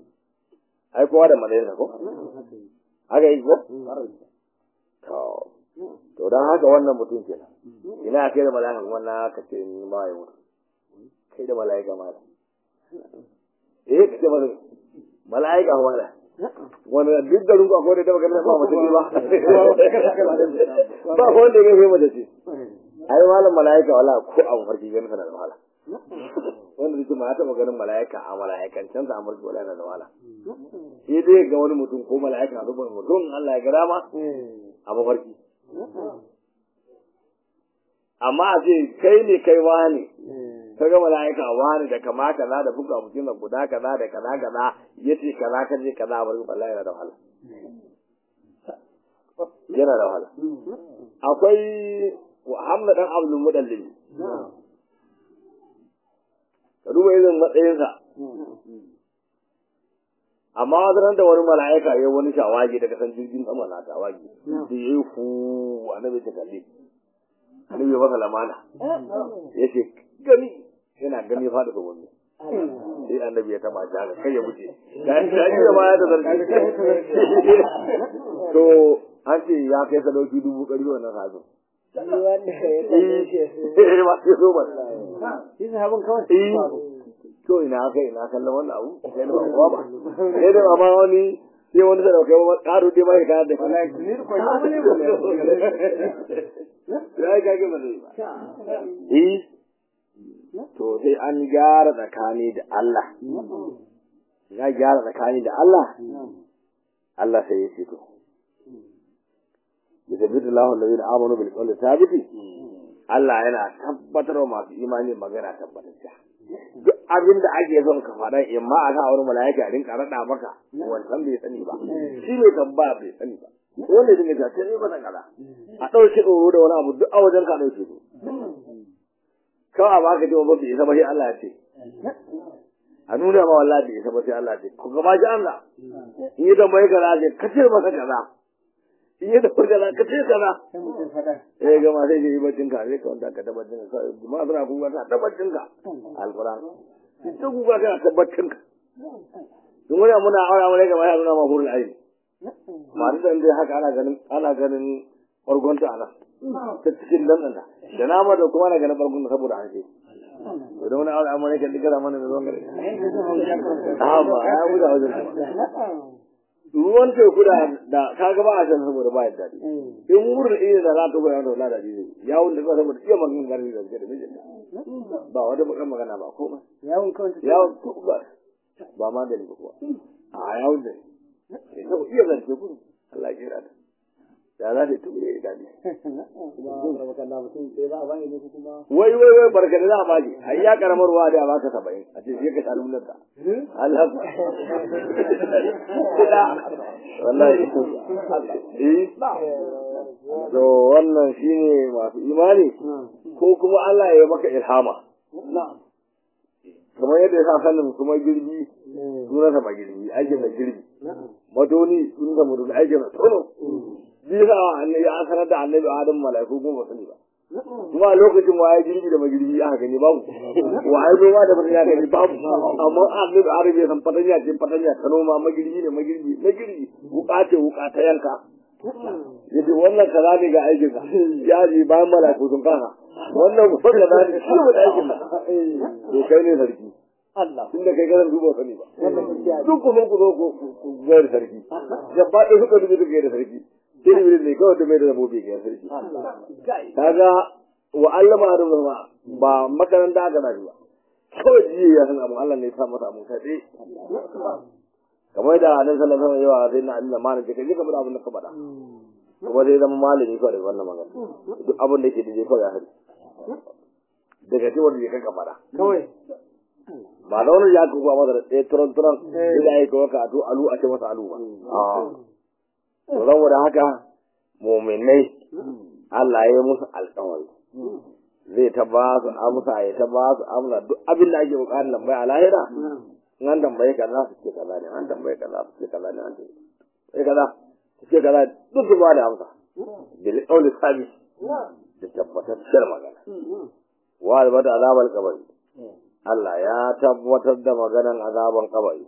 ai kowa da malayarsa ko haka yi ko to to don haka wannan mutum kenan ina kai da mala'ika kuma na ka ce ni ma ya mutu kai da mala'ika ma da eh ka ce masa mala'ika ma da wani duk da rungu akwai da ta magana ba mace ce ba ba ko wanda ya kai mace ce ai malam mala'ika wala ko a mafarki ganin sana da wahala wanda zai ma ya taɓa ganin mala'ika a mala'ikan can sa amurki wala yana da wahala sai dai ga wani mutum ko mala'ika a zubar mutum Allah ya ga dama a mafarki amma a ce kai ne kai wani ka ga mala'ika wani da kama kaza da buga mutum da guda kaza da kaza kaza yace kaza ka je kaza bari wallahi yana da wahala yana da wahala akwai Muhammad dan Abdul Mudallil ka duba irin matsayinsa amma wata da wani mala'ika ya wani shawagi daga san jirgin sama na shawagi da ya yi fu annabi ta kalli annabi ya masa lamana ya ce gani yana gani fada da wani sai annabi ya taba shi haka kai ya wuce ga shi da ma ya da zargi to an ce ya kai sadauki dubu ɗari wannan sabon eh ma sai so ba shi sahabin kawai to ina aka ina kallon wannan abu sai da ba ba sai da ma wani sai wani da kai ba karo dai mai ka da wallahi ni ko ni ko ya ga ga ba eh to sai an gyara tsakani da Allah ya gyara tsakani da Allah Allah sai ya ce to yusabbitu Allahu alladhina amanu bil qawli thabiti Allah yana tabbatar wa masu imani magana tabbatacciya duk abin da ake son ka faɗa in ma a sa wani mala'ika a rinka raɗa maka wancan bai sani ba shi ne tambaya bai sani ba wanda ya dinga ta sai ba kaza a ɗauke tsoro da wani abu duk a wajen ka ɗauke su kawai a baka ce ba bai isa ba sai Allah ya ce a nuna ma wallahi bai isa ba sai Allah ya ce ku gama ji Allah in yi tambayi kaza ce ka ce masa kaza in yi tambayi kaza ka ce kaza sai mutum fada eh gama sai ji baccin ka sai ka wanda ka tabbacin ka ma suna kuka ka tabbacin ka alquran ita kuka kana tabbacin ka duk wani muna aura mu ne gaba ya nuna ma hurul aini ma da dai haka ana ganin ana ganin fargonta ana ta cikin nan da da nama da kuma ana ganin fargon saboda an ce da wani aura mu ne kan digara mana da zuwan gare a ba ya wuce wajen ruwan teku da da ka ga ba a can saboda ba ya daɗi in wurin iya da za ta goya da wala daɗi zai yawon da kawai saboda iya maganin garbi da suke da mijin ba wata bakan magana ba ko ba yawon kawai yawon ba ba ma da ni ba kuwa a yawon da ne sau iya zance ku Allah ya kira da ya za ta tuɓe ya daɗi wai wai wai barka da za a baki ai ya karamar ruwa da ya baka saba'in a ce sai ka sha lullun ta Allah wallahi eh to wannan shine masu imani ko kuma Allah ya maka ilhama kamar yadda ya sa sanin kuma girbi sunansa ba girbi aikin da girbi matoni sunansa mutum aikin da tono bisa annabi an sanar da annabi adam mala'iku kuma ba sani ba kuma a lokacin waye girbi da magirbi aka gani babu waye noma da fatanya gani babu amma annabi adam ya san fatanya ce fatanya ta noma magirbi ne magirbi magirbi wuka ce wuka ta yanka yace wannan kaza ne ga aikin ka ya ji bayan mala'iku sun kasa wannan kuma kaza ne shi ne aikin ka to kai ne sarki Allah tunda kai ganin duba sani ba duk ku zo ku zo ku ga da sarki gaba da suka dubi duka da sarki sai ne ne kawai da mai da zabobi ga sarki kaga wa Allah ma da ba ba makaranta aka dace ba kawai jiya ya san abu Allah ne ya sa masa mun kai kamar da Annabi sallallahu alaihi wasallam yawa sai na Allah ma ne kai ka bar abin da ka faɗa kuma sai zama malami kawai da wannan magana duk abin da yake da kawai ya hari daga cewa da ya faɗa kawai ba da wani ya kuwa masa da ɗaya turan turan sai da ya yi kawai ka alu a ce masa alu ba to saboda haka muminai Allah ya yi musu alƙawari zai ta ba su amsa ya ta ba su amsa duk abin da ake buƙatar tambaya a lahira in an tambaye kaza su ce kaza ne an tambaye kaza su ce kaza ne an tambaye kaza su ce kaza duk su ba da amsa bil qawli sabit da tabbatacciyar magana wa albata azabal qabri Allah ya tabbatar da maganan azaban kabari.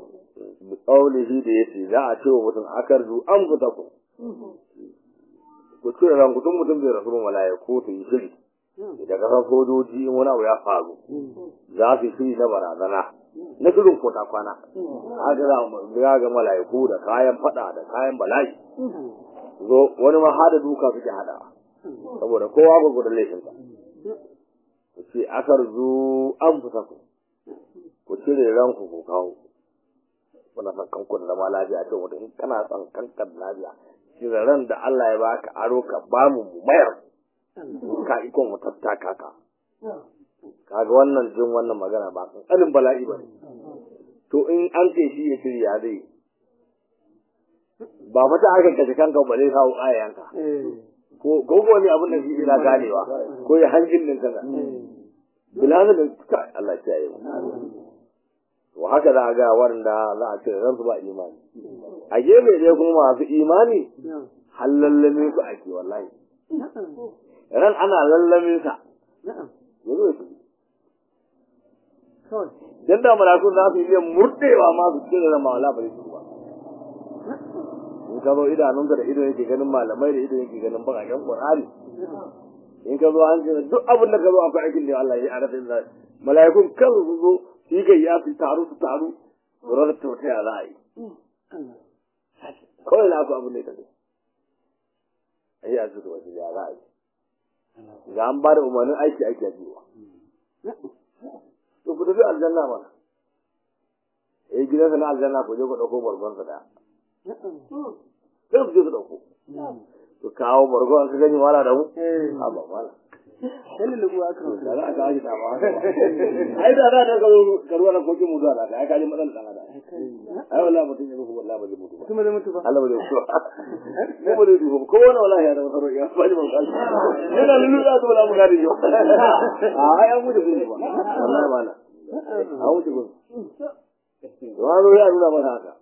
Bi qaulihi da yace za a ce wa mutum akarju an fita ku. ku cire ranku tun mutum bai rasu ba mala'iku su yi shiri da kasar sojoji in wani abu ya faru za su yi shiri na barazana na shirin kota kwana haka za mu ga mala'iku da kayan fada da kayan bala'i zo wani ma hada duka suke hada saboda kowa ba gudan laifinsa ku ce akar zu an fusa ku ku cire ranku ku kawo kuna son kanku da zama lafiya ce wata in kana son kankan lafiya cire ran da Allah ya baka aro ka ba mu mu mayar ka ikon mu tattaka ka kaga wannan jin wannan magana ba kankanin bala'i ba ne to in an ce shi ya shirya zai ba mata aka kashe kanka ba zai kawo ayanka ko ko ne abin da shi ina ganewa ko ya hanjin din kana bilhaza da ka Allah ya yi to haka za a ga wanda za a ce ran su ba imani a gefe dai kuma masu imani hallallame su ake wallahi ran ana lallame sa yanzu su dan da malakun za su iya murdewa ma su cire da mawala ba su ba in ka zo idanunka da ido yake ganin malamai da ido yake ganin bakaken qur'ani in ka zo an ce duk abin da ka zo akwai aikin da Allah ya arafa da mala'ikun kan su zo su yi gayya su taru su taru su rarra ta wata za a yi kawai na ku abin da ya tafi a yi a su wasu ya za a yi ga an ba da umarnin aiki aiki a jiwa to ku tafi aljanna mana eh gidansa na aljanna ku je ku ɗauko barbansa daya sai ku je ku ɗauko ku kawo bargo an ka gani wala da mu a ba wala Wani lugu aka da za a kawo shi ta ba ai da da ka karuwa na kokin mu zuwa da ai ka ji matsalar dan adam ai wallahi mutum ya ruhu wallahi ba zai mutu ba kuma da mutu ba. Allah ba zai mutu ba ko ba zai duhu ko wani wallahi ya da wata roƙiya ba ji ban kashi yana lulu da su bala mu gadi yo a ai an mutu gudu ba wallahi ba na an mutu gudu to an zo ya nuna masa haka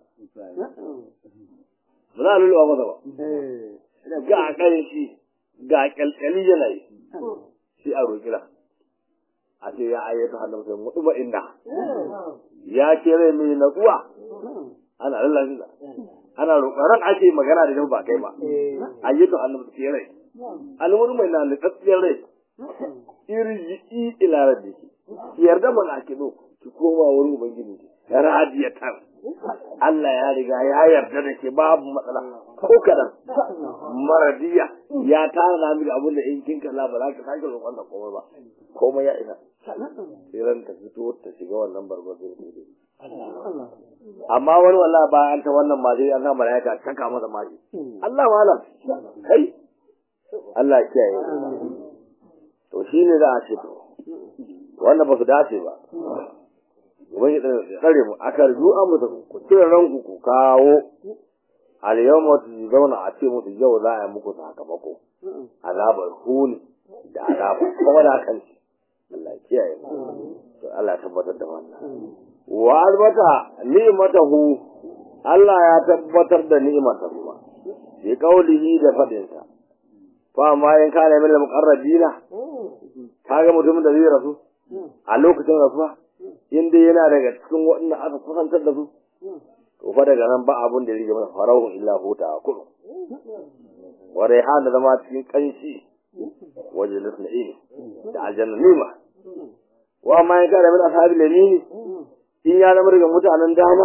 muna lulu ba masa ba ga ƙanshi ga ƙyalƙyali yana yi shi a roƙira a ce ya ayyata hannun sai mutu ba inda ya ce rai mai natsuwa ana lallashi da ana roƙaran ake magana da ba kai ba ayyata hannun sai rai alwani mai na nutsatsiyar rai irji ila rabbi ki yarda mana ake zo ki koma wurin ubangiji radiyatan Allah ya riga ya yarda da ke babu matsala ko kadan maradiya ya tana miki abin da in kin kalla ba za ka sake roƙon da komai ba komai ya isa tsiran ta fito ta shiga wannan barbar sai ne amma wani wallahi ba an ta wannan ma sai an sa malaika taka masa mashi Allah malam kai Allah ya kiyaye to shine za a ce to wannan ba su dace ba wani ya tsare mu aka rju an mutu ku cire ranku ku kawo al yawma zauna a ce musu yau za a yi muku sakamako azabar huni da azaba kuma da kan shi Allah ya kiyaye mu to Allah ya tabbatar da wannan wa albata ni'matahu Allah ya tabbatar da ni'matar kuma bi qaulihi da fadin sa fa ma in kana min al-muqarrabina kaga mutumin da zai rasu a lokacin rasuwa in dai yana daga cikin waɗanda aka kusantar da su to fa daga nan ba abun da ya rige masa farahun illa huta kudu wa raihan da zama cikin kanshi wajen nasna'ini da aljanna nima wa ma ya kare min ashabi lamini in ya zama daga mutanen dama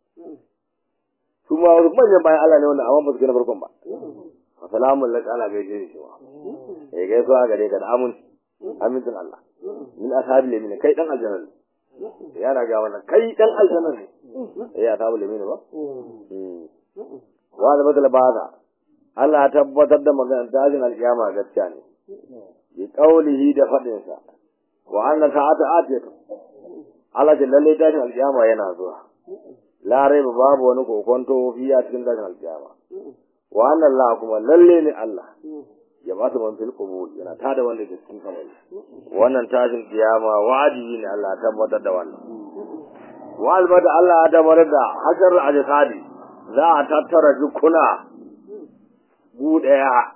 su ma wasu manyan bayan Allah ne wanda amma ba su gina farkon ba assalamu alaikum ala gaishe shi wa eh gaisuwa gare ka da aminci amincin Allah min ashabi lamini kai dan aljanna ne yana ga wannan kai dan aljanna ne eh ya tabu lamini ba wa da badal bada Allah ya tabbatar da maganar dajin alkiyama gaskiya ne bi qaulihi da fadin sa wa anna sa'ata atiyatu Allah da lalle dajin alkiyama yana zuwa la raiba babu wani kokonto fiya cikin dajin alkiyama wa anna Allah kuma lalle ne Allah ya ba su man fil qubur yana tada wanda ke cikin kabari wannan tashin kiyama wajibi ne Allah ya tabbatar da wannan wa albada Allah ya tabbatar da hajar ajsadi za a tattara jukuna gu daya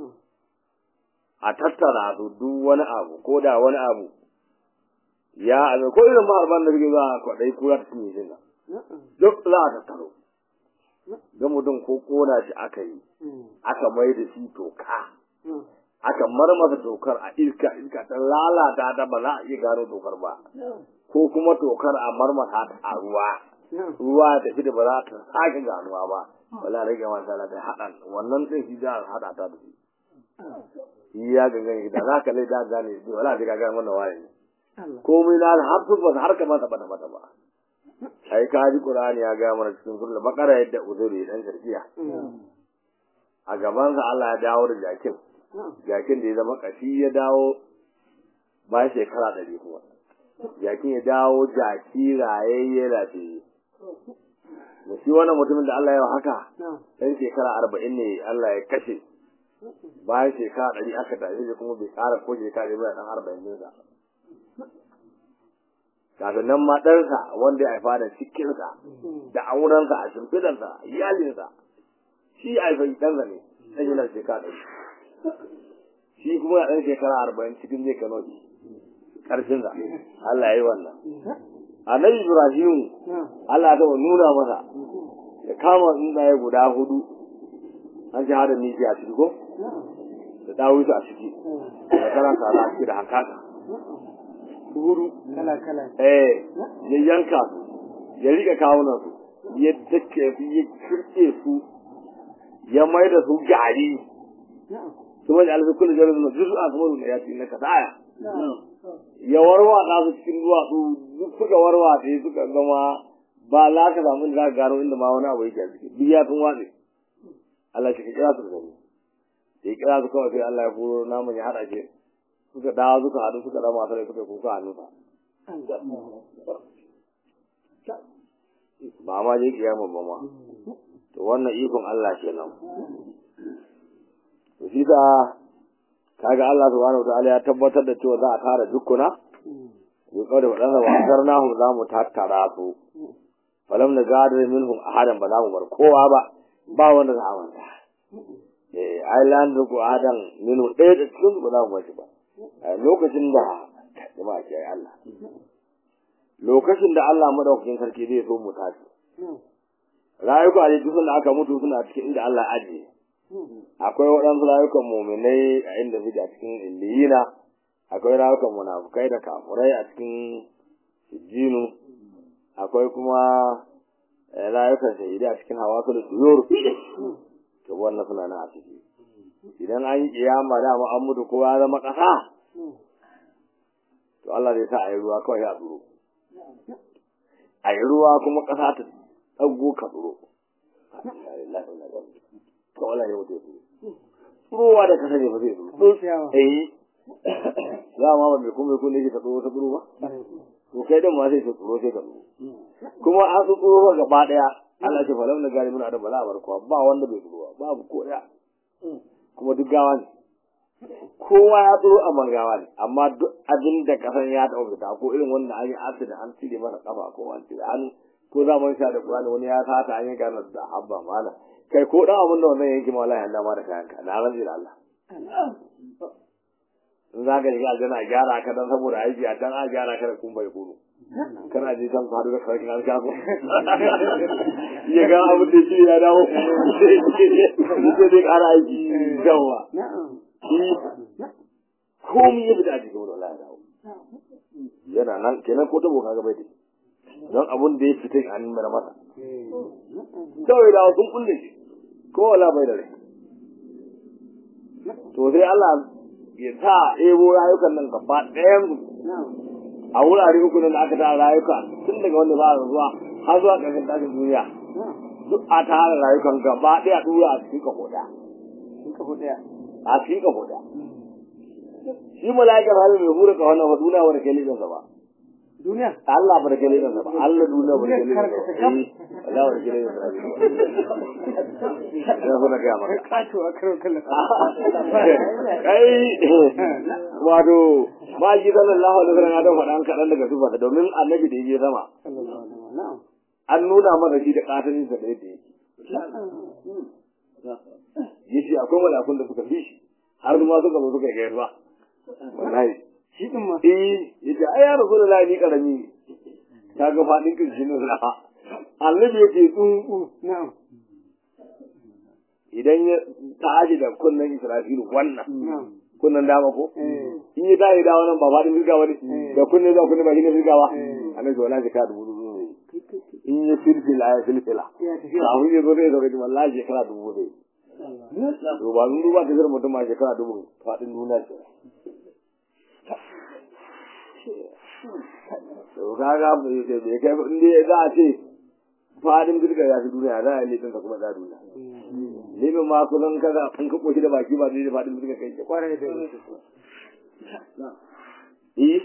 a tattara su duk wani abu ko da wani abu ya abu ko irin ba alban da kike za a kwadai kura ta cinye shi duk za a tattaro ga mutum ko kona shi aka yi aka mai da shi toka aka marmasa tokar a iska iska ta lalata ta ba za a iya gano tokar ba ko kuma tokar a marmasa ta a ruwa ruwa da shi da ba za ta sake ganuwa ba wala rage masa da haɗa wannan ɗin shi za a haɗa ta da shi shi ya gangan da za ka lai da gane shi wala da gagan wannan waye ne komai na har su ba har ka mata bata bata ba ai ka ji qur'ani ya ga mana cikin sura bakara yadda uzuri dan garkiya a gaban sa Allah ya dawo da jakin jakin da ya zama kashi ya dawo ba shekara ɗari kuma jakin ya dawo jaki rayayye lafiye da shi wannan mutumin da Allah ya haka ɗan shekara arba'in ne Allah ya kashe bayan shekara ɗari aka tashi shi kuma bai ƙara ko shekara ɗari ba ɗan arba'in ɗinsa kafin nan ma ɗansa wanda ya haifa da cikinsa da aurensa a shimfidarsa iyalinsa shi ya haifa ɗansa ne ɗan yana shekara ɗari shi kuma ya ɗan shekara arba'in cikin zai kano shi ƙarfinsa Allah ya yi wannan annabi Ibrahim Allah ya taɓa nuna masa ya kama tsuntsaye guda hudu an ji hada miki a ciki ko da dawo a ciki da kana tsara a ciki da hankaka hudu kala kala eh ya yanka su ya rika kawunan su ya take su ya kirke su ya mai da su gari kuma da alfi kullu jarin juzu a kuma da ya ci na kasaya ya warwata su cikin duwatsu duk suka warwata suka zama ba za ka samu da za ka gano inda ma wani abu yake a ciki duk ya sun watse Allah shi ka kira su da gani ya kira su kawai sai Allah ya furo naman ya haɗa shi suka dawo suka haɗu suka dama masu rai suka kuka hannunsa ba ma je kiyama ba ma to wannan ikon Allah kenan to shi da kaga Allah subhanahu wa ta'ala ya tabbatar da cewa za a tara dukkuna ya kawo da wadansa wa asarnahu za mu tattara su falam na gadar minhum ahadan ba za mu bar kowa ba ba wanda za a manta eh ai lan da ku adan minhu ɗaya da cikin ba za mu bar shi ba lokacin da jama'a ke ai Allah lokacin da Allah madaukakin sarki zai so mu tashi rayuka a duk da aka mutu suna cikin inda Allah ajiye akwai waɗansu rayukan muminai a inda suke a cikin illiyina akwai rayukan munafukai da kafurai a cikin sijjinu akwai kuma rayukan shahidai a cikin hawa da tuyur to wannan suna nan a ciki idan an yi kiyama dama an mutu kowa ya zama ƙasa to Allah zai sa a yi ruwa kawai a tsoro a yi ruwa kuma ƙasa ta ɗago ka tsoro kawai Allah ya mutu tsurowa da kasa ne ba zai tsoro eh za ma ba mai kuma kun ne ta tsoro ta tsoro ba to kai dan ma sai ta tsoro sai ka tsoro kuma an su tsoro ba gaba daya Allah ce falam na gari muna da bala bar kuwa ba wanda bai tsoro ba babu ko daya kuma duk gawa ne kowa ya tsoro a mangawa ne amma duk abin da kasan ya taɓa fita ko irin wanda an yi asida an cire masa kafa ko an cire an ko za mu sha da Qur'ani wani ya sata an yanka masa da habba mala kai ko dan abin da wannan yanki ma wallahi Allah ma da kayanka na ran da Allah in za ka shiga aljanna a gyara ka dan saboda aiki a can a gyara ka da kun bai kunu kana je can faru da sarkin alƙaso ya ga abin da shi ya dawo sai dai ƙara aiki yawa komi ya fita a cikin wani wallahi dawo yana nan kenan ko tabo kaga bai da don abun da ya fita an mara masa kawai da sun kulle shi ko wala bai da rai to sai Allah ya sa ebo rayukan nan gaba ɗayan a wurare uku nan da aka tara rayuka tun daga wanda ba zuwa har zuwa ƙarshen tashin duniya duk a tara rayukan gaba ɗaya ɗura a cikin kafo ɗaya a cikin kafo ɗaya shi mala'ikar halin mai hura ka wannan duniya wani kai lidansa ba duniya Allah ba da kai lidansa ba Allah duniya ba da kai lidansa ba Allah ba da kai lidansa ba ya so na gaya maka kato a karo kallon kai wato ba ji sallallahu alaihi wasallam ya dan faɗa an kaɗan daga sifa domin annabi da yake sama an nuna masa shi da katanin sa da yadda yake yace akwai malakun da suka fi shi har ma suka zo suka gayar ba wallahi shi din ma eh yace ai ya rasulullahi ni karami ka ga fadin kirshi ne na annabi yake tsuntsu na'am idan ya tashi da kunnen Israfilu wannan na'am kunnen dama ko eh in ya tashi da wannan ba faɗin firga ba ne Mm. da kunne zuwa kunne ba shi ne firga ba Mm. annabi wala shekara dubu dubu ne kai kai kai in ya filfila ya filfila ya tafi kafin ya zo zai zo gaji wallahi shekara dubu ne to ba mun duba ta zira mutum ma shekara dubu faɗin duniya ce to kaga bai kai bai kai in dai za a ce faɗin firga ya fi duniya za a yi laifin ka kuma za a duniya Limin ma kusan kaga in ka koshi da baki ba zai da faɗin firga kai ke kwarai da gaske Eh.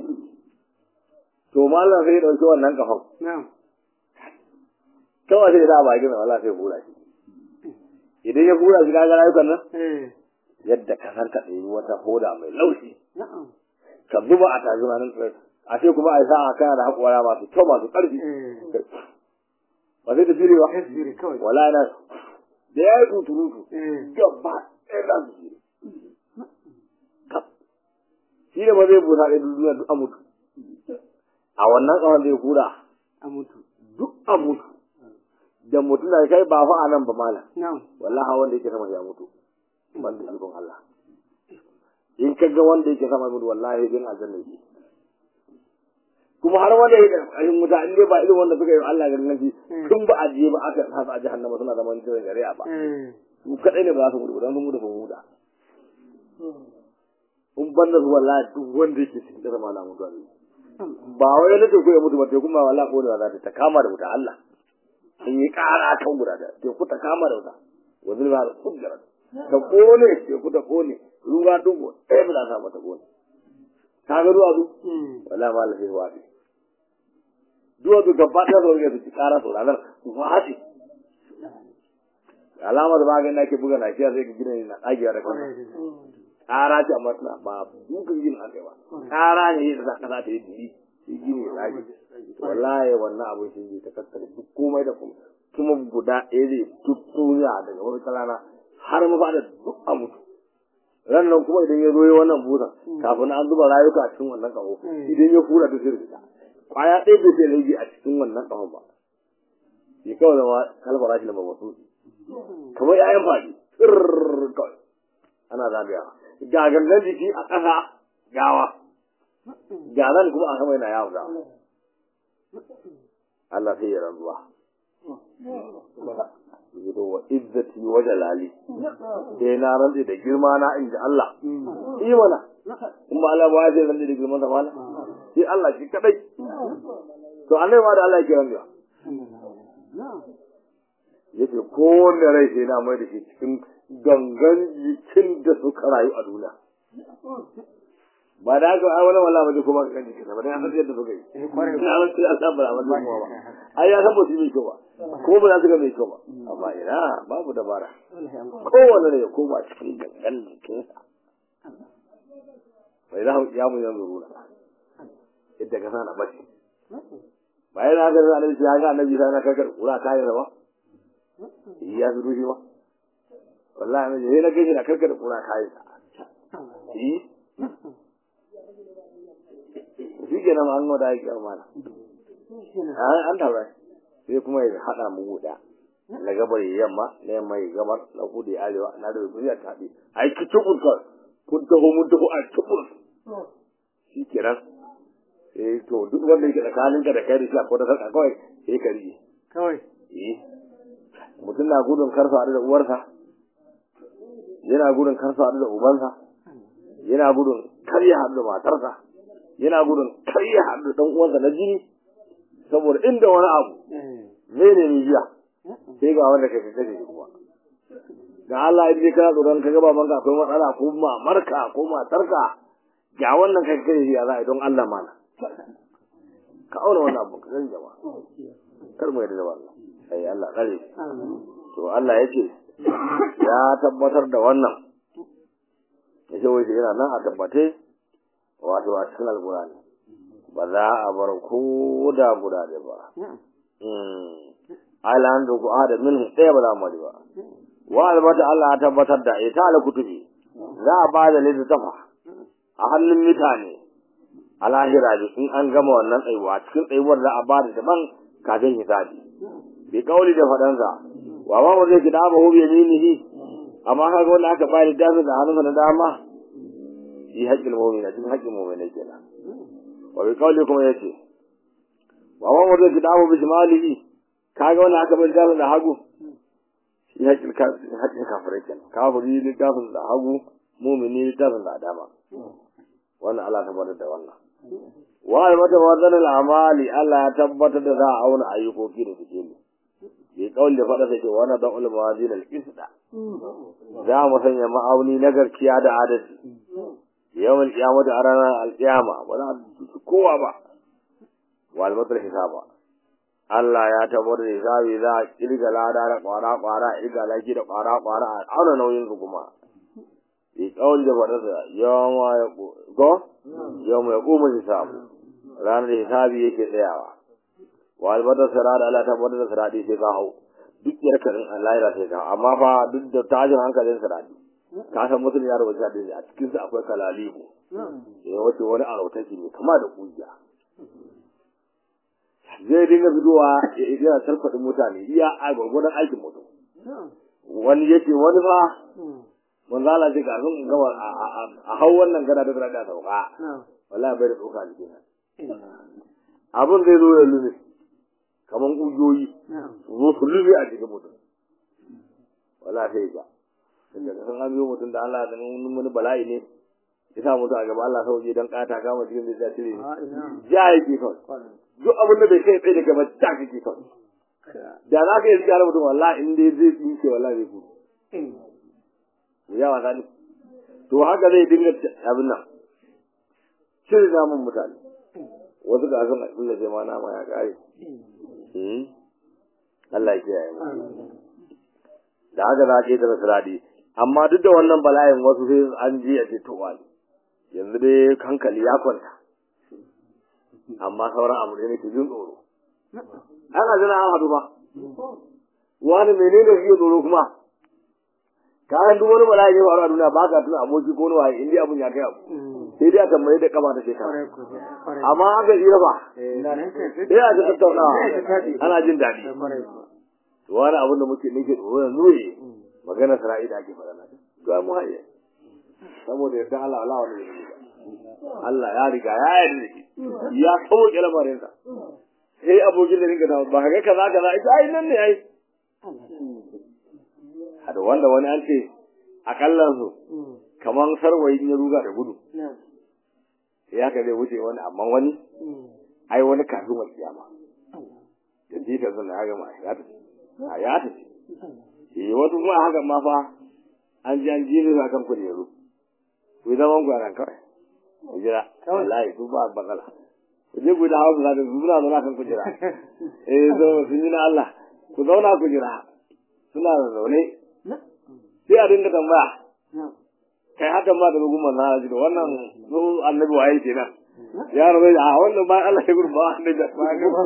To mallam sai ya ɗauki wannan kafan. na'am Kawai sai ya sa a bakin sa wallahi sai ya hura shi. Idan ya hura shi kaga rayukan nan eh yadda ka san ka ɗebi wata hoda mai laushi. na'am Ka zuba a tashi ranar tsirai. A ce kuma a yi sa'a kana da haƙora masu kyau masu ƙarfi. eh Ba sai ta fili ba. tasbiri kawai Wallahi na da ya yi tuturutu. eh Gaba ɗaya za su fili. Kaf. Shi da ba zai busa ɗaya duniya duk a mutu. A wannan ƙawar zai hura a mutu duk a mutu. Da mutum da kai ba fa a nan ba malam. na'am wallahi wanda yake sama ya mutu ban da ikon Allah in ka ga wanda yake sama mutu wallahi bin aljanna yake kuma har wanda yake kashin wuta in dai ba irin wanda suka yi wa Allah garin nafi tun ba a je ba aka sa su a jahannama suna zaman cikin shari'a ba eh su kadai ne ba za su mutu ba don sun mutu sun huta in ban da su wallahi duk wanda yake cikin kasa ma na mutu wallahi. ba wai na teku ya mutu ba teku ma wallahi ko da za ta ta kama da wuta Allah in yi ƙara kan guda da teku ta kama da wuta wa zulma da kujjar ta kone teku ta kone ruwa dubu ɗaya ba za ta mata kone ka ga ruwa du mm wallahi ma Allah sai wafi duwa du gaba ɗaya su rage su ci ƙara su ranar su fati alamar maganin da ke buga na kiyar sai ka gina ne na ɗagewa da kwarai kansa da gaske ƙara ce amma tana ba dukan gini a kai ba ƙara ne yadda za ka sa ta yi diri shi gini ya tsage wallahi wannan abin shi ne ta kaskare duk komai da komai kuma guda ɗaya zai duk duniya daga wani rana har mafaɗa duk a mutu ran nan kuma idan ya zo ya wannan busan kafin an zuba rayuka a cikin wannan ƙaho idan ya fura ta sai fita kwaya ɗaya bai sai rage a cikin wannan ƙahon ba shi kawai zama kalmar rashi lamba wasu kamar ‘ya'yan faɗi tsirrrr kawai ana zagayawa ga gangan jiki a ƙasa gawa ga nan kuma a sama yana yawon gawa Allah sai ya rantsuwa Zudo wa izzati wa jalali sai na rantsi da girma na in ji Allah yi mana kuma Allah ba ya sai rantsi da girman sa fala shi Allah shi kadai to annai ma da Allah yake rantsuwa na'am yace kowanne rai sai na mai da shi cikin gangan jikin da suka rayu a duniya ba da haka ai wani wala ba zai kuma kan jikin ba dan ya san yadda suka yi eh kwarai ina wani sai Allah ba ba kuma ba ai ya san ba su yi mai kyau ba ko ba za su ga mai kyau ba amma ina babu dabara wallahi an kowanne ne ya koma cikin gangan jikinsa bai za ya mu yanzu runa yadda ka sana bace bayan haka da annabi ya ga annabi sai na kakar kura kayan ba ya fi rushe ba wallahi mai sai na gaji na karkar kura kayan sa yi shi ke nan an da yake amana an an taɓa sai kuma ya haɗa mu guda na gabar ya yamma na yamma ya gabar na kudu ya arewa na da duniya ta haɗe a yi kicin kawai kun taho mun taho a cikin shi ke nan eh to duk wanda yake tsakaninka da kai da shi akwai da sarƙa kawai sai ka rige kawai eh mutum na gudun karfa da uwarsa yana gudun karfa da ubansa yana gudun kar ya haɗu da matarsa yana gudun kar ya haɗu da ɗan uwansa na jini saboda inda wani abu eh mene ne jiya sai ga wanda kai kashe shi kuma ga Allah ya kana tsoron ka gaba banka akwai matsala ko mamarka ko matarka ga wannan kai kashe shi ya za a yi don Allah mana ka auna wannan abu ka gani jama'a kar mu yarda da wannan ai Allah kare amin to Allah ya ce ya tabbatar da wannan ya ce wai yana nan a tabbate wato a cikin alkurani ba za a bar ko da guda da ba na'am alan da ku ada min ɗaya ba za mu bari ba wa albata Allah ya tabbatar da ita ala kutubi za a ba da littafa a hannun mutane a lahira da in an gama wannan tsayuwa cikin tsayuwar za a ba da daban kafin hisabi bi kauli da faɗansa wa ma mu zai kida ba hobi yaminihi amma kaga wanda aka bayar littafin da hannunsa na dama shi haƙƙin mu'mina cikin haƙƙin mu'mina kenan wa bi qawli kuma yace wa wa wanda kitabu bi shimalihi kaga wanda aka bayar littafin da hagu shi haƙƙin haƙƙin kafirai kenan kafiri littafin da hagu mu'mini littafin da dama wannan Allah tabbatar da wannan wa mata wadan al'amali Allah ya tabbatar da za a auna ayyukoki da suke ne bi kawai da faɗa take wannan da ulama wazin al-qisda za mu sanya ma'auni na garkiya da adalci yawan kiyama da ranar al-qiyama ba za su kowa ba wal matal hisaba Allah ya tabbatar da hisabi za a kirga lada da kwara kwara kirga laki da kwara kwara a auna nauyin su kuma bi kawai da faɗa da yawa ya go yawa ya kuma hisabu ranar hisabi yake tsayawa wa albatar sirada Allah ta bada da siradi sai ka hau duk yar karin Allah ya sai ka amma fa duk da tajin hankalin siradi ka san mutum ya rubuta da a cikin sa akwai kalalibu ya wace wani arautaki ne kama da kujiya zai dinga bidowa yana sarfadin mutane iya a gwargwadon aikin mutum wani yake wani fa manzo Allah ce ga sun gaba a hau wannan gada da da sauka wallahi bai da tsoka a jikin abin zai zo ya lube kamar ƙugiyoyi zo su lube a jikin mutum wala sai ga daga san an biyo mutum da Allah da wani bala'i ne ya sa mutum a gaba Allah sauke don ƙata kama cikin da ya cire ja yake kawai duk abin da bai kai tsaye da gaba ta kake kawai da za ka yi riga mutum wallahi in dai zai tsinke wallahi zai kudu ya wasa ne to haka zai dinga abin nan cire namun mutane wasu ga sun abin da jama'a nama ya kare Allah ya kiyaye mu da haka za a ce da siradi amma duk da wannan bala'in wasu sai an ji a ce to wani yanzu dai hankali ya kwanta amma sauran abu ne nake jin tsoro ana jira an haɗu ba wani menene shi tsoro kuma kayan duk wani bala'i ya faru a duniya ba ka tuna aboki ko wani waye in dai abun ya kai abu sai dai aka mai da kama ta shekara amma aka jira ba sai a ta tattaunawa ana jin daɗi wani abin da muke nake tsoro yanzu ne magana sara'i da ake faɗa na ga mu haye saboda yadda Allah Allah wani ne Allah ya riga ya yarda da ya kawo lamarin sa sai abokin da rinka ba ka ga kaza kaza ita ai nan ne ai da wanda wani an ce akallan su kaman sarwayin ya ruga da gudu sai haka zai wuce wani amma wani ai wani kafin wani kiyama da jita sun da haka ma ya tafi a ya tafi eh wasu kuma haka ma fa an ji an ji ne kan kujeru ku zaman ku ran kawai ku jira wallahi su ba bakala ku je ku da hawa za ka suna zauna kan kujera eh zo sun yi na Allah ku zauna ku jira suna zaune sai a dinga tambaya kai haka ma da rugun manzo Allah da wannan su annabi waye kenan ya rabu a wannan ba Allah ya gurba annabi ba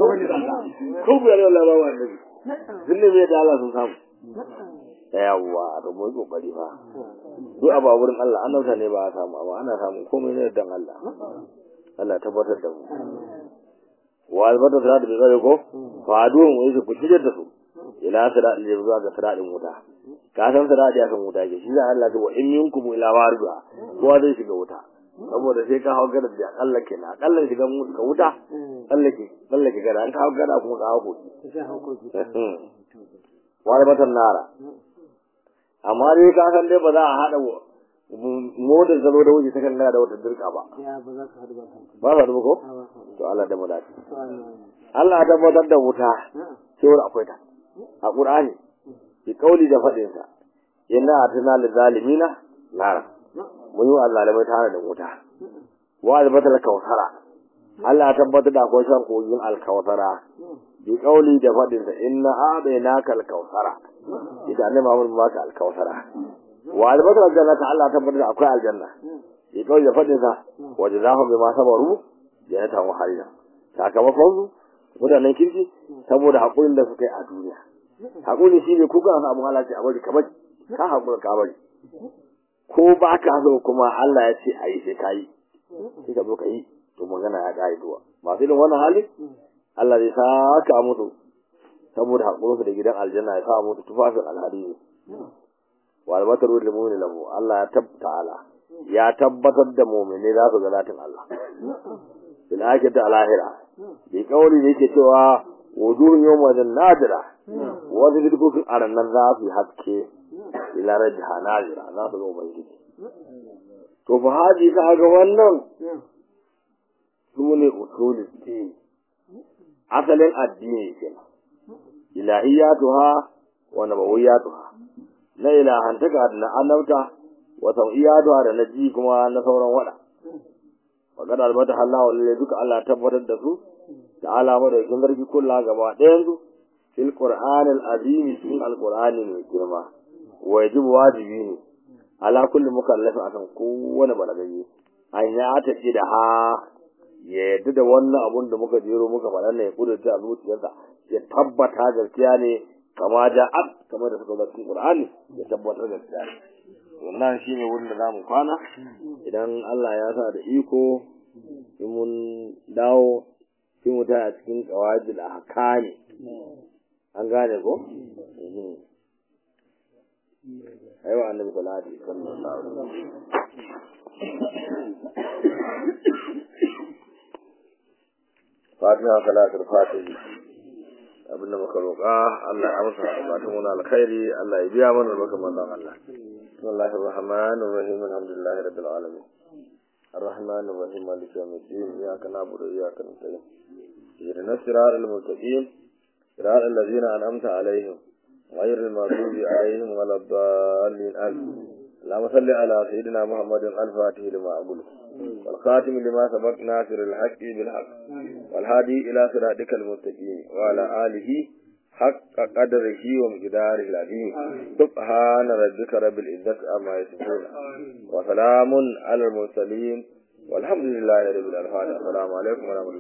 ko ba Allah ba annabi sun ne mai da Allah sun samu yawwa da mu kokari fa duk abu wurin Allah an nauta ne ba a samu amma ana samu komai ne dan Allah Allah tabbatar da mu wa albata da bi zai ko fa duwan wai su kuce da su ila sira da zuwa ga siradin wuta ka san siradi akan wuta ke shi da Allah ta wa in minkum ila warida kowa zai shiga wuta saboda sai ka hawo gadar da akalla ke na akalla shiga ka wuta tsallake tsallake gada an ka hawo gada kuma ka hawo koki wani matan nara amma dai ka san dai ba za a haɗa motar zalo da wuce ta kan da wata dirka ba ba za ko to Allah da mulaki Allah ta tabbatar da wuta cewar akwai ta a Qur'ani bi kauli da fadin sa inna atana lil zalimina nara mun yi Allah da tare da wuta wa albatal kawsara Allah ta tabbatar da akwai shan kogin alkawsara bi kauli da fadin sa inna a'tainaka alkawsara idan ne Muhammad ba ka alkawsara wa albatar aljanna ta Allah ta tabbatar da akwai aljanna bi kauli da fadin sa wajazahum bima sabaru jannatan wa harira sakamakon su mutanen kirki saboda haƙurin da suka yi a duniya haƙuri shi ne ko kana samun halarci a bari kamar ka haƙura ka bari ko ba ka so kuma Allah ya ce a yi sai ka yi sai ka zo ka yi to magana ya ƙare duwa masu irin wannan hali Allah zai saka musu saboda haƙurinsu da gidan aljanna ya sa musu tufafin alhari ne wal mataru lil mu'min lahu Allah ya tabbata ya tabbatar da mu'mini za su ga zatin Allah bil akhirati al akhirah bi kauli da yake cewa wujuhun yawma nadira wanda duk a ranar za su haske ila rajha nadira za su ga ubangiji to fa haji ka ga wannan sune usulul din asalin addini kenan ilahiyatuha wa nabawiyatuha na ilahantaka da na annabta wa tauhiyatuha da na ji kuma na sauran wada wa kada albata Allah wa duka Allah tabbatar da su ta'ala ma da kin zargi kullu gaba ɗayan su fil qur'anil azim cikin alqur'ani mai girma wajib wajibi ne ala kulli mukallafin akan kowane balagayi an ya ta da ha ya yadda da wannan abun da muka jero muka faɗa ne ya kudurta a zuciyarsa ya tabbata gaskiya ne kama ja'at kamar da suka zo cikin Qur'ani ya tabbatar gaskiya ne wannan shine wurin da zamu kwana idan Allah ya sa da iko in mun dawo sai mu ta cikin qawaidul ahkami an gane ko aiwa annabi sallallahu alaihi wasallam fatiha salatul fatihi abinda muka roƙa Allah ya amsa bukatun mu na alkhairi Allah ya biya mana barkan manzon Allah bismillahir rahmanir rahim alhamdulillahi rabbil alamin الرحمن الرحيم مالك يوم الدين إياك نعبد وإياك نستعين اهدنا الصراط المستقيم صراط الذين أنعمت عليهم غير المغضوب عليهم ولا الضالين آمين اللهم صل على سيدنا محمد الفاتح لما أقول والخاتم لما سبق ناصر الحق بالحق والهادي إلى صراطك المستقيم وعلى آله حق قدره ومقداره العظيم سبحان ربك رب العزة عما يصفون وسلام على المرسلين والحمد لله رب العالمين السلام عليكم ورحمة الله